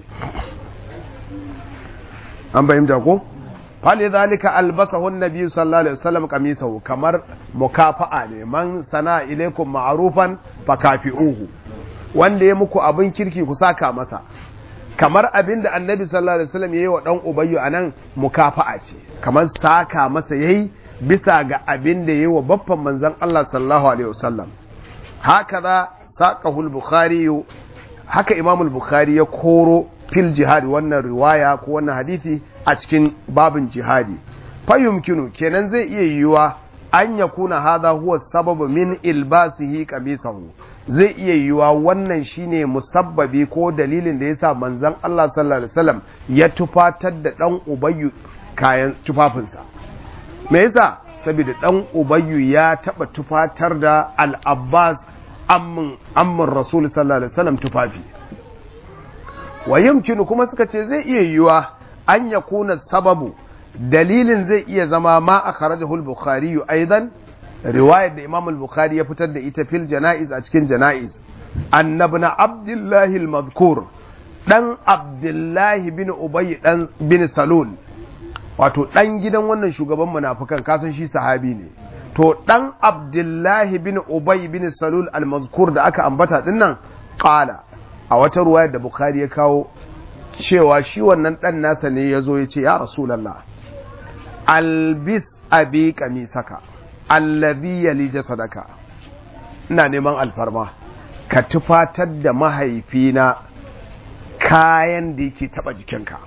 an bayyana ko fali zalika albasahu annabi sallallahu alaihi wasallam qamisahu kamar mukafa'a ne man sana ilaikum ma'rufan fakafi'uhu wanda ya muku abin kirki ku saka masa kamar abin da annabi sallallahu alaihi wasallam yayi wa dan ubayyu anan mukafa'a ce kamar saka masa yayi bisa ga abin da yayi wa baffan manzon Allah sallallahu alaihi wasallam hakaza saqahu al-bukhari haka imam al-bukhari ya koro fil jihad wannan riwaya ko wannan hadisi a cikin babin jihadi fa yumkinu kenan zai iya yiwuwa an yakuna hadha huwa sababu min ilbasihi qamisahu zai iya yiwuwa wannan shine musabbabi ko dalilin da yasa manzon Allah sallallahu alaihi wasallam ya tufatar da dan ubayyu kayan tufafinsa me yasa saboda dan ubayyu ya taba tufatar da al-abbas ammin ammin rasul sallallahu alaihi wasallam tufafi wa yumkinu kuma suka ce zai iya yiwuwa an yakuna sababu dalilin zai iya zama ma akhrajahu al-bukhari aidan riwayar da imam al-bukhari ya fitar da ita fil jana'iz a cikin jana'iz annabna abdullahi al-mazkur dan abdullahi bin ubay dan bin salul wato dan gidan wannan shugaban munafikan kasan shi sahabi ne to dan abdullahi bin ubay bin salul al-mazkur da aka ambata dinnan qala a wata ruwayar da bukhari ya kawo cewa shi wannan dan nasa ne yazo ya ce ya rasulullah albis abi kamisaka allazi yali jasadaka ina neman alfarma ka tufatar da mahaifina kayan da yake taba jikinka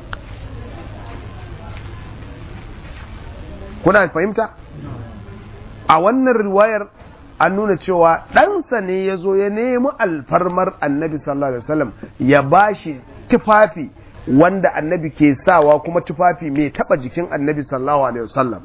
kuna fahimta a wannan riwayar an nuna cewa ɗansa ne ya zo ya nemi alfarmar annabi sallallahu alaihi wasallam ya bashi tufafi wanda annabi ke sawa kuma tufafi mai taba jikin annabi sallallahu alaihi wasallam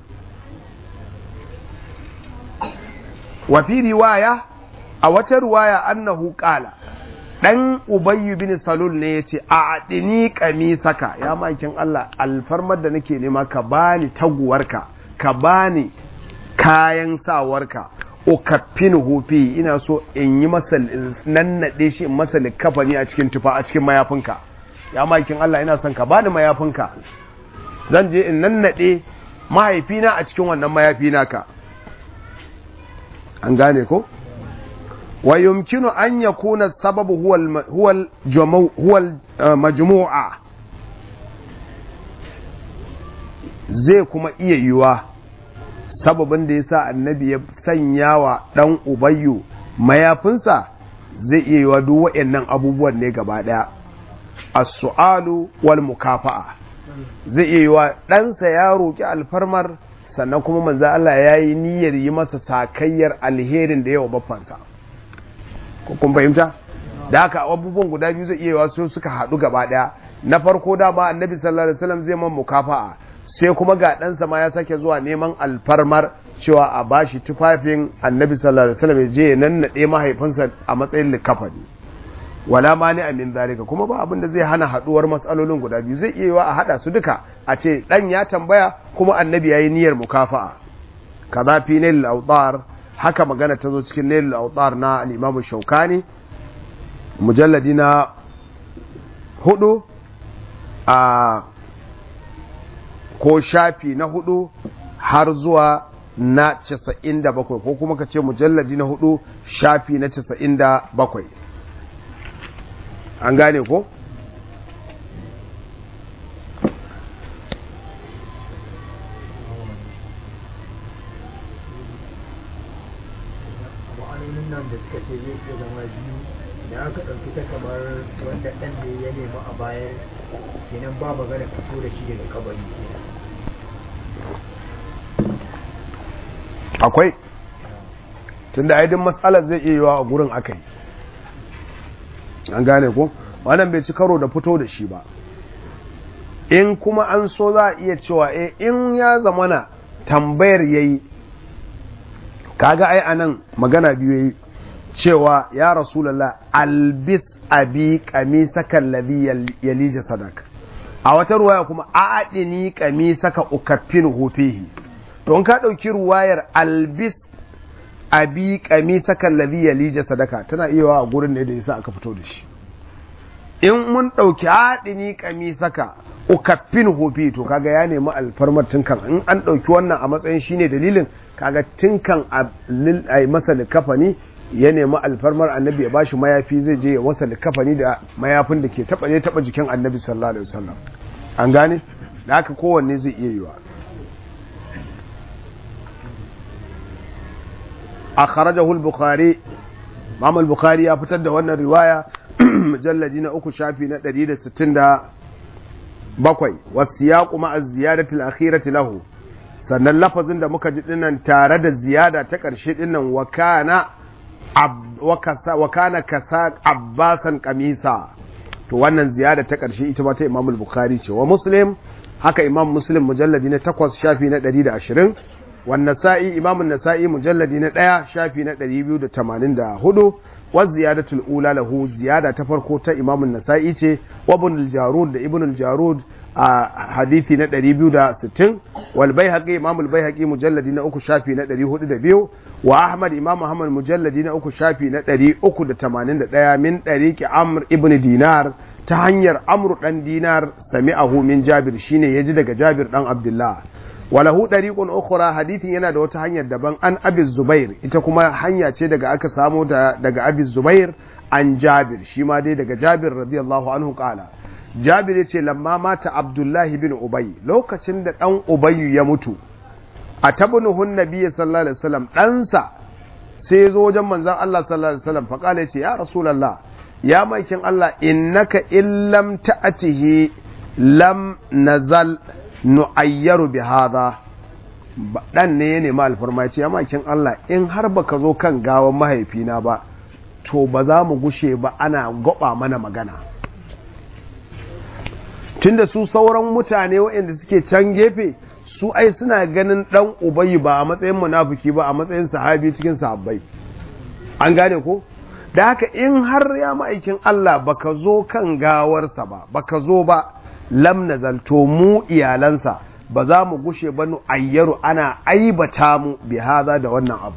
wa fi riwaya a wata riwaya annahu qala dan ubayy bin salul ne yace a adini kamisaka ya makin Allah alfarmar da nake nema ka bani taguwarka ka bani kayan sawarka ukaffin hufi ina so in yi masa nannade shi in masa likafani a cikin tufa a cikin mayafinka ya makin Allah ina son ka bani mayafinka zan je in nannade mahaifina a cikin wannan mayafi naka an gane ko wa yumkinu an yakuna sababu huwa huwa huwa majmu'a zai kuma iya yiwa sababin da yasa annabi ya sanya wa dan ubayyu mayafinsa zai iya yiwa duk waɗannan abubuwan ne gaba daya as-su'alu wal mukafa'a zai iya yiwa ɗansa ya roki alfarmar sannan kuma manzo Allah ya yi niyyar yi masa sakayyar alherin da yawa baffansa ko kun fahimta da haka abubuwan guda biyu zai iya wasu suka haɗu gaba ɗaya na farko da ba annabi sallallahu alaihi wasallam zai man mukafa'a sai kuma ga ɗansa ma ya sake zuwa neman alfarmar cewa a bashi tufafin annabi sallallahu alaihi wasallam ya je ya nannaɗe mahaifinsa a matsayin likafani wala mani amin zalika kuma ba abin da zai hana haduwar matsalolin guda biyu zai iya yiwa a hada su duka a ce dan ya tambaya kuma annabi yayi niyyar mukafa'a kaza fi nail awtar haka magana ta zo cikin nail awtar na al-imam shaukani mujalladi na hudu a ko shafi na hudu har zuwa na 97 ko kuma ka ce mujalladi na hudu shafi na 97 an gane ko ma'anonin nan da suka ce zai iya zama biyu da aka ɗauki ta kamar wanda ɗan da ya nemi a bayan kenan ba magana fito da shi daga kabari akwai tunda aidin matsalar zai iya yiwa a gurin aka yi an gane ko wannan bai ci karo da fito da shi ba in kuma an so za a iya cewa eh in ya zamana tambayar yayi kaga ai anan magana biyu yayi cewa ya rasulullah albis abi qamisaka alladhi yalija sadak a wata ruwaya kuma a'adini qamisaka ukaffinu fihi to in ka dauki ruwayar albis abi qamisaka alladhi yalija sadaka tana iya a gurin ne da yasa aka fito da shi in mun ɗauki haɗini ƙamisaka ukaffin hofi to kaga ya nemi alfarmar tunkan in an ɗauki wannan a matsayin shine dalilin kaga tunkan a masa likafani ya nemi alfarmar annabi ya bashi mayafi zai je ya masa likafani da mayafin da ke taɓa ne taɓa jikin annabi sallallahu alaihi wasallam an gane da haka kowanne zai iya yiwa akhrajahu al-bukhari Imam al-Bukhari ya fitar da wannan riwaya mujalladi na uku shafi na 167 wasiyaqu ma'a ziyadati al-akhirati lahu sannan lafazin da muka ji dinnan tare da ziyada ta ƙarshe dinnan wa kana wa kana kasa abbasan kamisa to wannan ziyada ta ƙarshe ita ba ta Imam al-Bukhari ce wa Muslim haka Imam Muslim mujalladi na 8 shafi na 120 والنسائي إمام النسائي مجلد ندايا شافي ندري بيو دا تمانين دا هدو والزيادة الأولى له زيادة تفرقو إمام النسائي تي وابن الجارود دا ابن الجارود آه حديثي ندري بيو دا ستين والبيهقي إمام البيهقي مجلد نأكو شافي ندري هدو دا بيو وأحمد إمام أحمد مجلد نأكو شافي ندري أكو دا تمانين دا دايا من طريق عمر ابن دينار تهنير عمرو دان دينار سمعه من جابر شيني يجد جابر دان عبد الله walahu dariqun ukhra hadithin yana da wata hanyar daban an abi zubair ita kuma hanya ce daga aka samo da daga abi zubair an jabir shi ma dai daga jabir radiyallahu anhu kala jabir ya ce lamma mata abdullahi bin ubay lokacin da dan ubayyu ya mutu a tabnuhun nabiyyi sallallahu alaihi wasallam ɗansa sai ya zo wajen manzon Allah sallallahu alaihi wasallam fa kala ya ce ya rasulullah ya maikin Allah innaka illam ta'atihi lam nazal nu'ayyaru bi hadha dan ne ya nemi alfarma ya ce ya maikin Allah in har baka zo kan gawan mahaifina ba to ba za mu gushe ba ana goba mana magana tunda su sauran mutane waɗanda suke can gefe su ai suna ganin dan ubayi ba a matsayin munafiki ba a matsayin sahabi cikin sahabbai an gane ko da haka in har ya ma'aikin Allah baka zo kan gawarsa ba baka zo ba lam nazalto mu iyalansa ba za mu gushe ba nu ayyaru ana aibata mu bi haza da wannan abu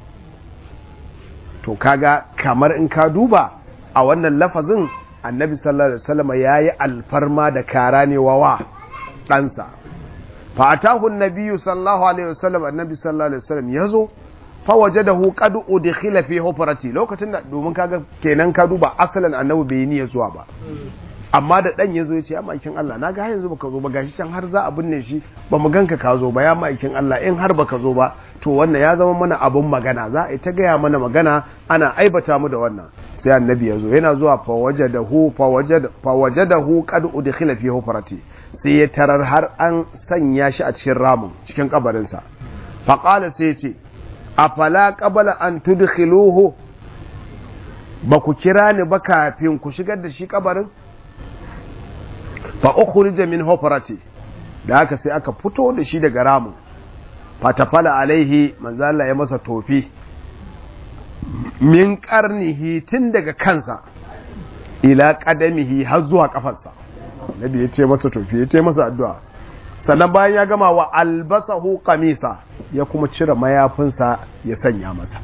to kaga kamar in ka duba a wannan lafazin annabi sallallahu alaihi wasallam yayi alfarma da kara ne wa ɗansa fa atahu annabiyyu sallallahu alaihi wasallam annabi sallallahu alaihi wasallam yazo fa wajadahu qad udkhila fi hufrati lokacin da domin kaga kenan ka duba asalan annabi bai niyya zuwa ba amma da dan yazo yace ya maikin Allah naga har yanzu baka zo ba gashi can har za a binne shi ba mu ganka ka zo ba ya maikin Allah in har baka zo ba to wannan ya zama mana abun magana za a yi ta gaya mana magana ana aibata mu da wannan sai annabi ya zo yana zuwa fawajadahu fawajadahu qad udkhila fi hufrati sai ya tarar har an sanya shi a cikin ramin cikin kabarin sa fa qala sai ya ce afala qabla an tudkhiluhu ba ku kira ni ba kafin ku shigar da shi kabarin fa ukhrija min hufrati da haka sai aka fito da shi daga ramin fatafala alaihi manzo Allah ya masa tofi min karnihi tun daga kansa ila kadamihi har zuwa kafarsa nabi ya ce masa tofi ya ce masa addu'a sannan bayan ya gama wa albasahu qamisa ya kuma cire mayafinsa ya sanya masa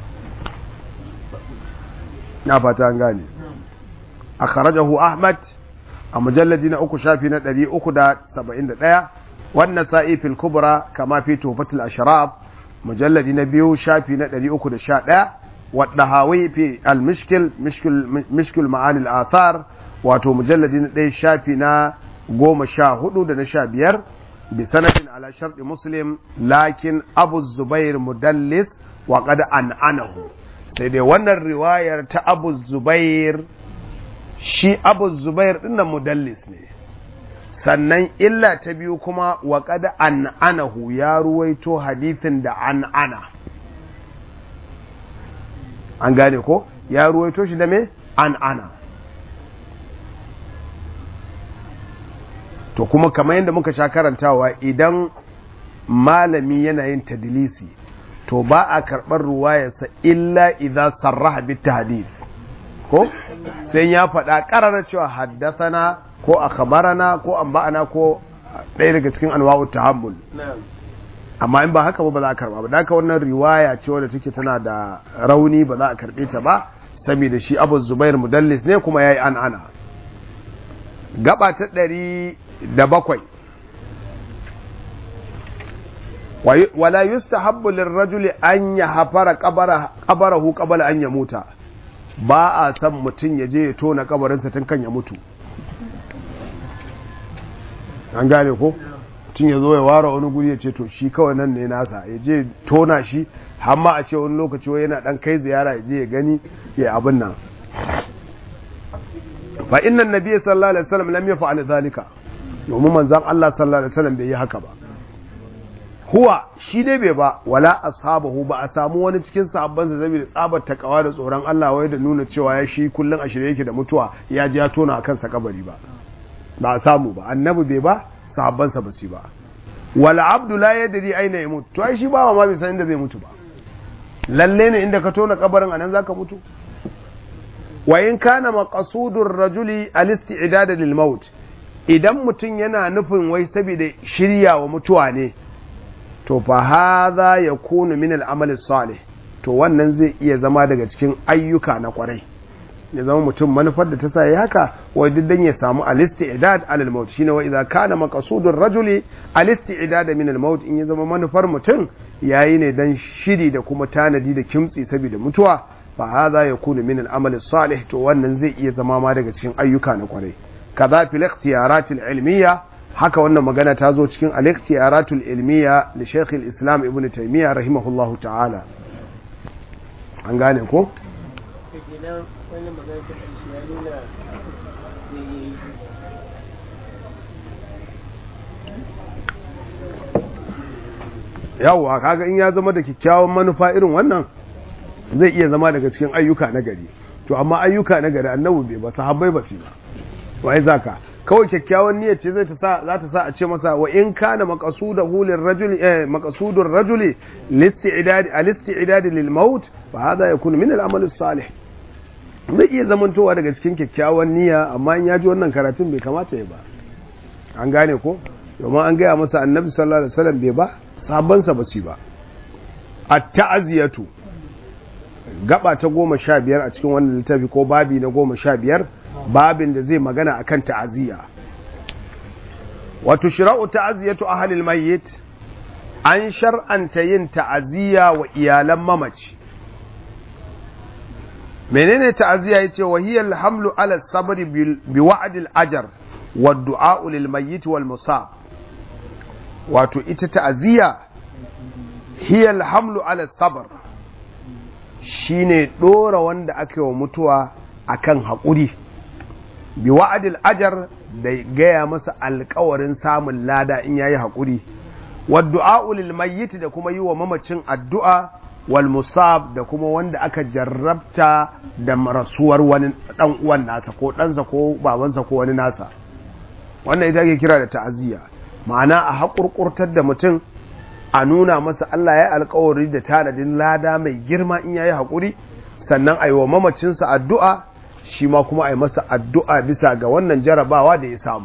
na fata an gane akhrajahu ahmad a mujalladi na uku shafi na 371 wannan sa'i fil kubra kama fi tufatul ashraf mujalladi na biyu shafi na 311 wadda hawi fi al-mishkil mishkil ma'ani al-athar wato mujalladi na ɗaya shafi na goma sha hudu da na sha biyar bi sanadin ala sharɗi muslim lakin abu zubair mudallis wa qad an'anahu sai dai wannan riwayar ta abu zubair shi abu zubair dinnan mudallis ne sannan illa ta biyu kuma wa kada an anahu ya ruwaito hadithin da an ana an gane ko ya ruwaito shi da me an ana to kuma kamar yadda muka sha karantawa idan malami yana yin tadilisi to ba a karɓar ruwayarsa illa idan sarraha bit hadith ko sai ya faɗa ƙarara cewa haddasana ko a kabarana ko an ba'ana ko ɗaya daga cikin anwa'u tahammul amma in ba haka ba ba za a karba ba da haka wannan riwaya ce wadda take tana da rauni ba za a karbe ta ba saboda shi Abu Zubair mudallis ne kuma yayi an ana gaba ta ɗari da bakwai wala yustahabbu lirrajuli an yahfara qabarahu qabla an yamuta ba a san mutum ya je ya tona kabarinsa tun kan ya mutu an gane ko tun ya zo ya ware wani guri ya ce to shi kawai nan ne nasa ya je tona shi hamma a ce wani lokaci wai yana dan kai ziyara ya je ya gani ya abin nan fa inna nabiyyi sallallahu alaihi wasallam lam yaf'al zalika domin manzon Allah sallallahu alaihi wasallam bai yi haka ba huwa shi dai bai ba wala ashabahu ba a samu wani cikin sahabban sa saboda tsabar takawa da tsoron Allah wai da nuna cewa ya shi kullun a shirye yake da mutuwa ya ji ya tona akan sa kabari ba ba a samu ba annabi bai ba sahabban sa ba su ba wala abdu la yadri aina yamut to ai shi ba ma bai san inda zai mutu ba lalle ne inda ka tona kabarin anan zaka mutu wa in kana maqsudur rajuli al-isti'dad lil maut idan mutum yana nufin wai saboda shirya wa mutuwa ne to fa hadha yakunu min al-amal salih to wannan zai iya zama daga cikin ayyuka na kwarai ya zama mutum manufar da ta sa ya haka wai duk dan ya samu al-isti'dad alal maut shine wa idza kana maqsudur rajuli al-isti'dad min al-maut in ya zama manufar mutum yayi ne dan shiri da kuma tanadi da kimtsi saboda mutuwa fa hadha yakunu min al-amal salih to wannan zai iya zama ma daga cikin ayyuka na kwarai kaza fil ikhtiyarat al-ilmiyya haka wannan magana ta zo cikin al-ikhtiyarat al-ilmiyya li Sheikh al-Islam Ibn Taymiyyah rahimahullahu ta'ala an gane ko kenan wannan magana ta ƙarshe ya nuna eh, yawwa kaga in ya zama da kyakkyawan manufa irin wannan zai iya zama daga cikin ayyuka na gari to amma ayyuka na gari annabi bai ba sahabbai ba su ba wai zaka kawai kyakkyawan niyyar ce zai ta sa za ta sa a ce masa wa in kana maqsudahu lirrajuli eh maqsudur rajuli listi'dad al-isti'dad lil maut fa hada yakunu min al-amal as-salih zai iya zamantowa daga cikin kyakkyawan niyya amma in ya ji wannan karatun bai kamata ya ba an gane ko domin an gaya masa annabi sallallahu alaihi wasallam bai ba sabansa ba su ba at-ta'ziyatu gaba ta goma sha biyar a cikin wannan littafi ko babi na goma sha biyar babin da zai magana akan ta'aziyya wato shira'u ta'aziyatu ahlil mayyit an shar'anta yin ta'aziyya wa iyalan mamaci menene ta'aziyya yace wa hiya alhamlu ala sabri bi wa'd al-ajr wa du'a lil mayyit wal musab wato ita ta'aziyya hiya alhamlu ala sabr shine dora wanda aka yi wa mutuwa akan haƙuri bi wa'adil ajar da gaya masa alkawarin samun lada in yayi haƙuri waddu'a lil mayyit da kuma yi wa mamacin addu'a wal musab da kuma wanda aka jarrabta da rasuwar wani dan uwan nasa ko ɗansa ko babansa ko wani nasa wannan ita ake kira da ta'aziyya ma'ana a haƙurƙurtar da mutum a nuna masa Allah ya alkawari da tanadin lada mai girma in yayi haƙuri sannan a yi wa mamacinsa addu'a shi ma kuma a yi masa addu'a bisa ga wannan jarabawa da ya samu.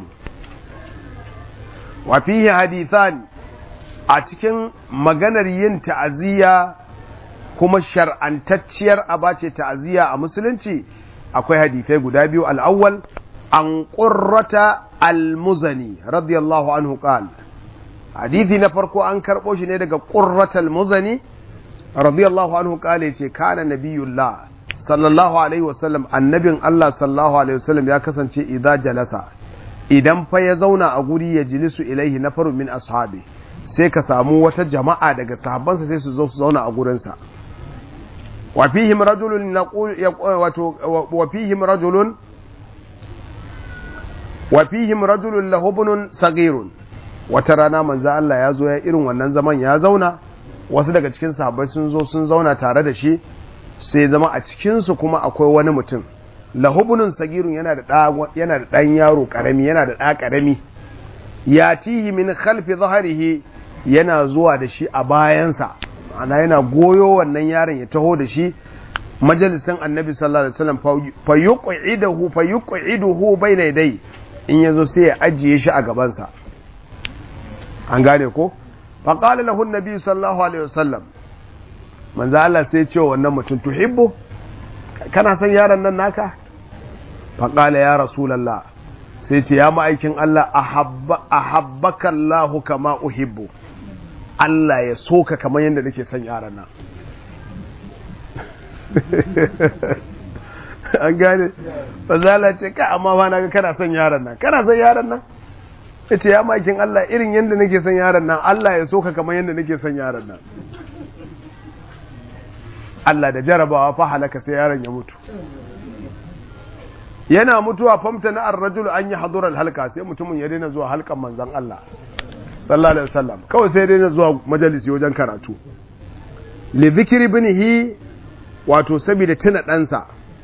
Wafihi hadithan a cikin maganar yin ta'aziyya kuma shar'antacciyar abace ta'aziyya a musulunci akwai hadithai guda biyu al'awwal an ƙurrata al-muzani radiyallahu anhu qal hadithi na farko an karɓo shi ne daga ƙurrata al-muzani radiyallahu anhu qal ce kana nabiyullah sallallahu alaihi wasallam annabin Allah sallallahu alaihi wasallam ya kasance idza jalasa idan fa ya zauna a guri ya jilisu ilaihi na faru min ashabi sai ka samu wata jama'a daga sahabbansa sai su zo su zauna a gurinsa wa fihim rajulun naqul wato wa fihim rajulun wa fihim rajulun lahu ibnun saghirun wata rana manzo Allah ya zo ya irin wannan zaman ya zauna wasu daga cikin sahabbai sun zo sun zauna tare da shi sai zama a cikinsu kuma akwai wani mutum lahubunun sagirun yana da ɗan yaro ƙarami yana da ɗa ƙarami ya tihi min khalfi zaharihi yana zuwa da shi a bayansa ana yana goyo wannan yaron ya taho da shi majalisin annabi sallallahu alaihi wasallam fa yuqiduhu fa yuqiduhu bayna yadai in yazo sai ya ajiye shi a gabansa an gane ko fa qala lahu annabi sallallahu alaihi wasallam manzo Allah sai ce wannan mutum tuhibbu kana san yaron nan naka faqala ya rasulullah sai ce ya ma'aikin Allah ahabba ahabbaka Allah kama uhibbu Allah ya soka kamar yadda nake son yaron nan an gane manzo Allah ce ka amma ba na ga kana son yaron nan kana son yaron nan yace ya ma'aikin Allah irin yadda nake son yaron nan Allah ya soka kamar yadda nake son yaron nan Allah da jarabawa fa halaka sai yaron ya mutu yana mutuwa famta na ar-rajulu an yi hadurar halka sai mutumin ya daina zuwa halkan manzon Allah sallallahu alaihi wasallam kawai sai daina zuwa majalisi wajen karatu li dhikri ibnihi wato saboda tuna ɗansa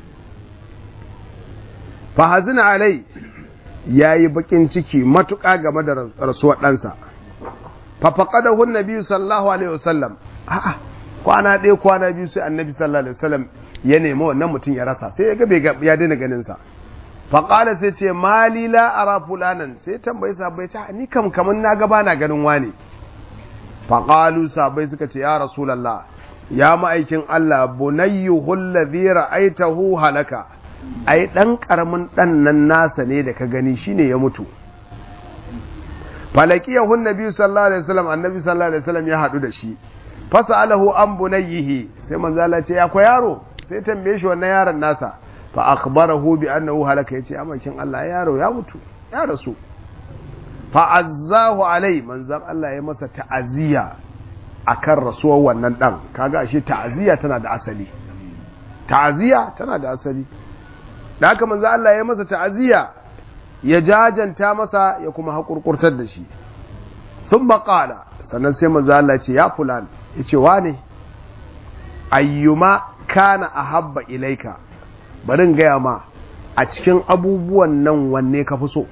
fa hazina alai yayi bakin ciki matuƙa game da rasuwar ɗansa fa faqadahu an-nabi sallallahu alaihi wasallam a'a kwana ɗaya kwana biyu sai annabi sallallahu alaihi wasallam ya nemi wannan mutum ya rasa sai ya ga bai ya daina ganin sa fa qala sai ce mali la ara fulanan sai tambayi sahabbai ta ni kam kaman na ga bana ganin wani fa qalu sahabbai suka ce ya rasulullah ya ma'aikin Allah bunayyuhu alladhi ra'aitahu halaka ai dan karamin dan nan nasa ne da ka gani shine ya mutu falakiyahu nabi sallallahu alaihi wasallam annabi sallallahu alaihi wasallam ya hadu da shi fasalahu an bunayhi sai manzo Allah ce ya ko yaro sai tambaye shi wannan yaron nasa fa akhbarahu bi annahu halaka yace amakin Allah yaro ya mutu ya rasu fa azzahu alai manzon Allah ya masa ta'aziyya akan rasuwar wannan dan kaga ashe ta'aziyya tana da asali ta'aziyya tana da asali da haka manzon Allah ya masa ta'aziyya ya jajanta masa ya kuma haƙurƙurtar da shi sun baƙala sannan sai manzo Allah ce ya fulan ya ce wane ayyuma kana a habba ilaika barin gaya ma a cikin abubuwan nan wanne ka fi so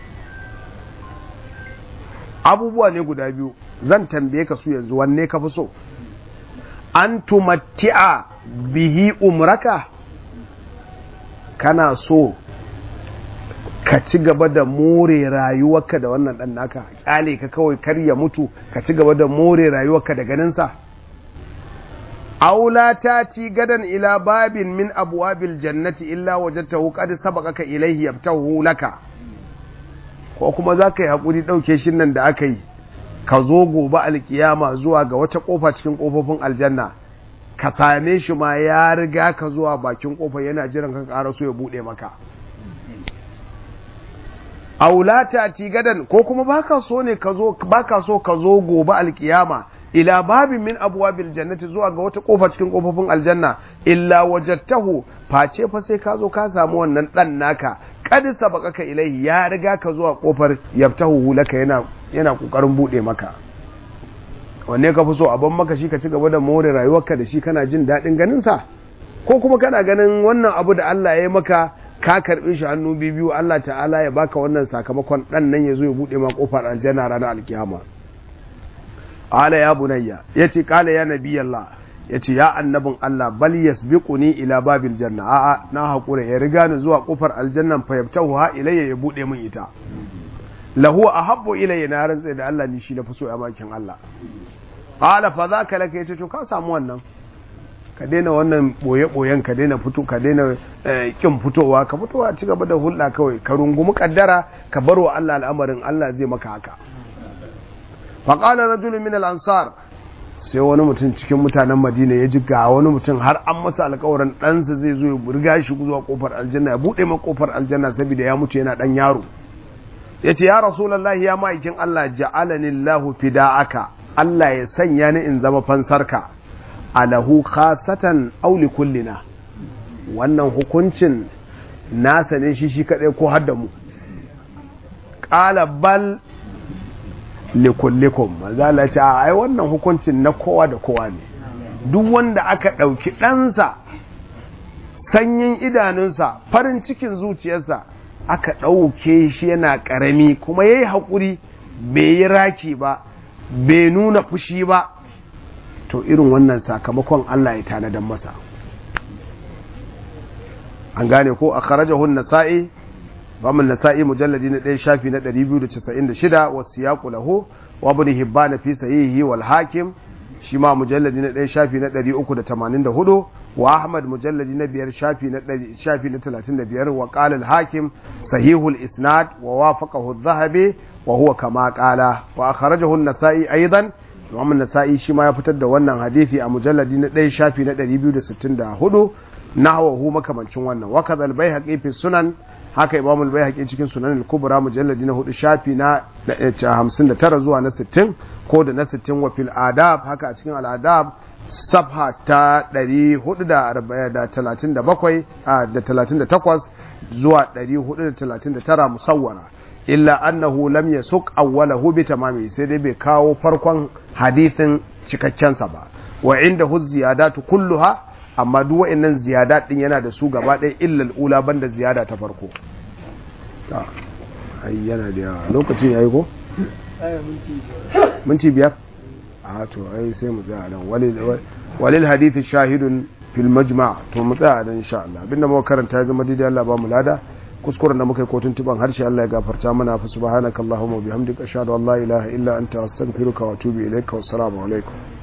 abubuwa ne guda biyu zan tambaye ka su yanzu wanne ka fi so an tumatti'a bihi umraka kana so ka ci gaba da more rayuwarka da wannan ɗan naka ƙyale ka kawai kar ya mutu ka ci gaba da more rayuwarka da ganinsa aula ta ci gadan ila babin min abwabil jannati illa wajadtahu qad sabaqaka ilayhi yabtahu laka ko kuma za ka yi haƙuri ɗauke shi nan da aka yi ka zo gobe alkiyama zuwa ga wata ƙofa cikin ƙofofin aljanna ka same shi ma ya riga ka zuwa bakin ƙofa yana jiran ka ƙara so ya buɗe maka aulata ti gadan ko kuma baka so ne ka zo baka so ka zo gobe alkiyama ila babin min abwabil jannati zuwa ga wata kofa cikin kofofin aljanna illa wajadtahu face fa sai ka zo ka samu wannan dan naka kad sabaqaka ilaihi ya riga ka zuwa kofar yabtahu laka yana yana kokarin bude maka wanne ka fi so abin maka shi ka ci gaba da more rayuwarka da shi kana jin daɗin ganin sa ko kuma kana ganin wannan abu da Allah ya yi maka ka karɓi shi hannu biyu Allah ta'ala ya baka wannan sakamakon ɗan nan ya zo ya buɗe ma ƙofar aljanna ranar alkiyama ala ya bunayya ya ce kala ya nabi Allah ya ce ya annabin Allah bal yasbiquni ila babil janna a'a na haƙura ya riga ni zuwa ƙofar aljannan fa yabtahu ha ilayya ya buɗe min ita lahu ahabbu ilayya na rantsa da Allah ni shi na fi so ya makin Allah qala fa zaka laka yace to ka samu wannan ka daina wannan boye-boyen ka daina fito ka daina kin fitowa ka fitowa ci gaba da hulɗa kawai ka rungumi kaddara ka bar wa Allah al'amarin Allah zai maka haka faƙala rajulun min al-ansar sai wani mutum cikin mutanen madina ya ji ga wani mutum har an masa alƙawarin ɗansa zai zo ya burga shi zuwa kofar aljanna ya buɗe ma kofar aljanna saboda ya mutu yana ɗan yaro ya ce ya rasulallahi ya ma'aikin Allah ja'alani Allahu fida'aka Allah ya sanya ni in zama fansarka alahu khasatan auli kullina wannan hukuncin nasa ne shi shi kadai ko hadda mu qala bal likullikum manzala ce ai wannan hukuncin na kowa da kowa ne duk wanda aka dauki ɗansa sanyin idanunsa farin cikin zuciyarsa aka ɗauke shi yana ƙarami kuma yayi haƙuri bai yi raki ba bai nuna fushi ba to irin wannan sakamakon Allah ya tanadan masa an gane ko a kharajahun nasa'i bamun nasa'i mujalladi na ɗaya shafi na 296 wasu ya lahu wa ibn hibban fi sahihi wal hakim shi ma mujalladi na ɗaya shafi na 384 wa ahmad mujalladi na biyar shafi na shafi na 35 wa qala al hakim sahihul isnad wa wafaqahu adh-dhahabi wa huwa kama qala wa akhrajahu an-nasa'i aidan Imam Nasa'i shi ma ya fitar da wannan hadisi a mujalladi na ɗaya shafi na 264 nahwahu makamancin wannan wa kadhal baihaqi fi sunan haka Imam al-Baihaqi cikin Sunan al-Kubra mujalladi na 4 shafi na 59 zuwa na 60 ko da na 60 wa fil adab haka a cikin al-adab safha ta 437 da 38 zuwa 439 musawwara illa annahu lam yasuq awwalahu bi tamami sai dai bai kawo farkon hadithin cikakken sa ba wa indahu ziyadatu kulluha amma duk wa'annan ziyadat din yana da su gaba ɗaya illa al-ula banda ziyada ta farko ai yana da yawa lokacin yayi ko minti biyar a to ai sai mu tsaya nan walil hadithi shahidun fil majma' to mu tsaya nan insha Allah abinda muka karanta ya zama daidai Allah ba mu lada kuskuren da muka yi kotun tuban harshe Allah ya gafarta mana fa subhanakallahumma bihamdika ashhadu an la ilaha illa anta astaghfiruka wa atubu ilaika wassalamu alaikum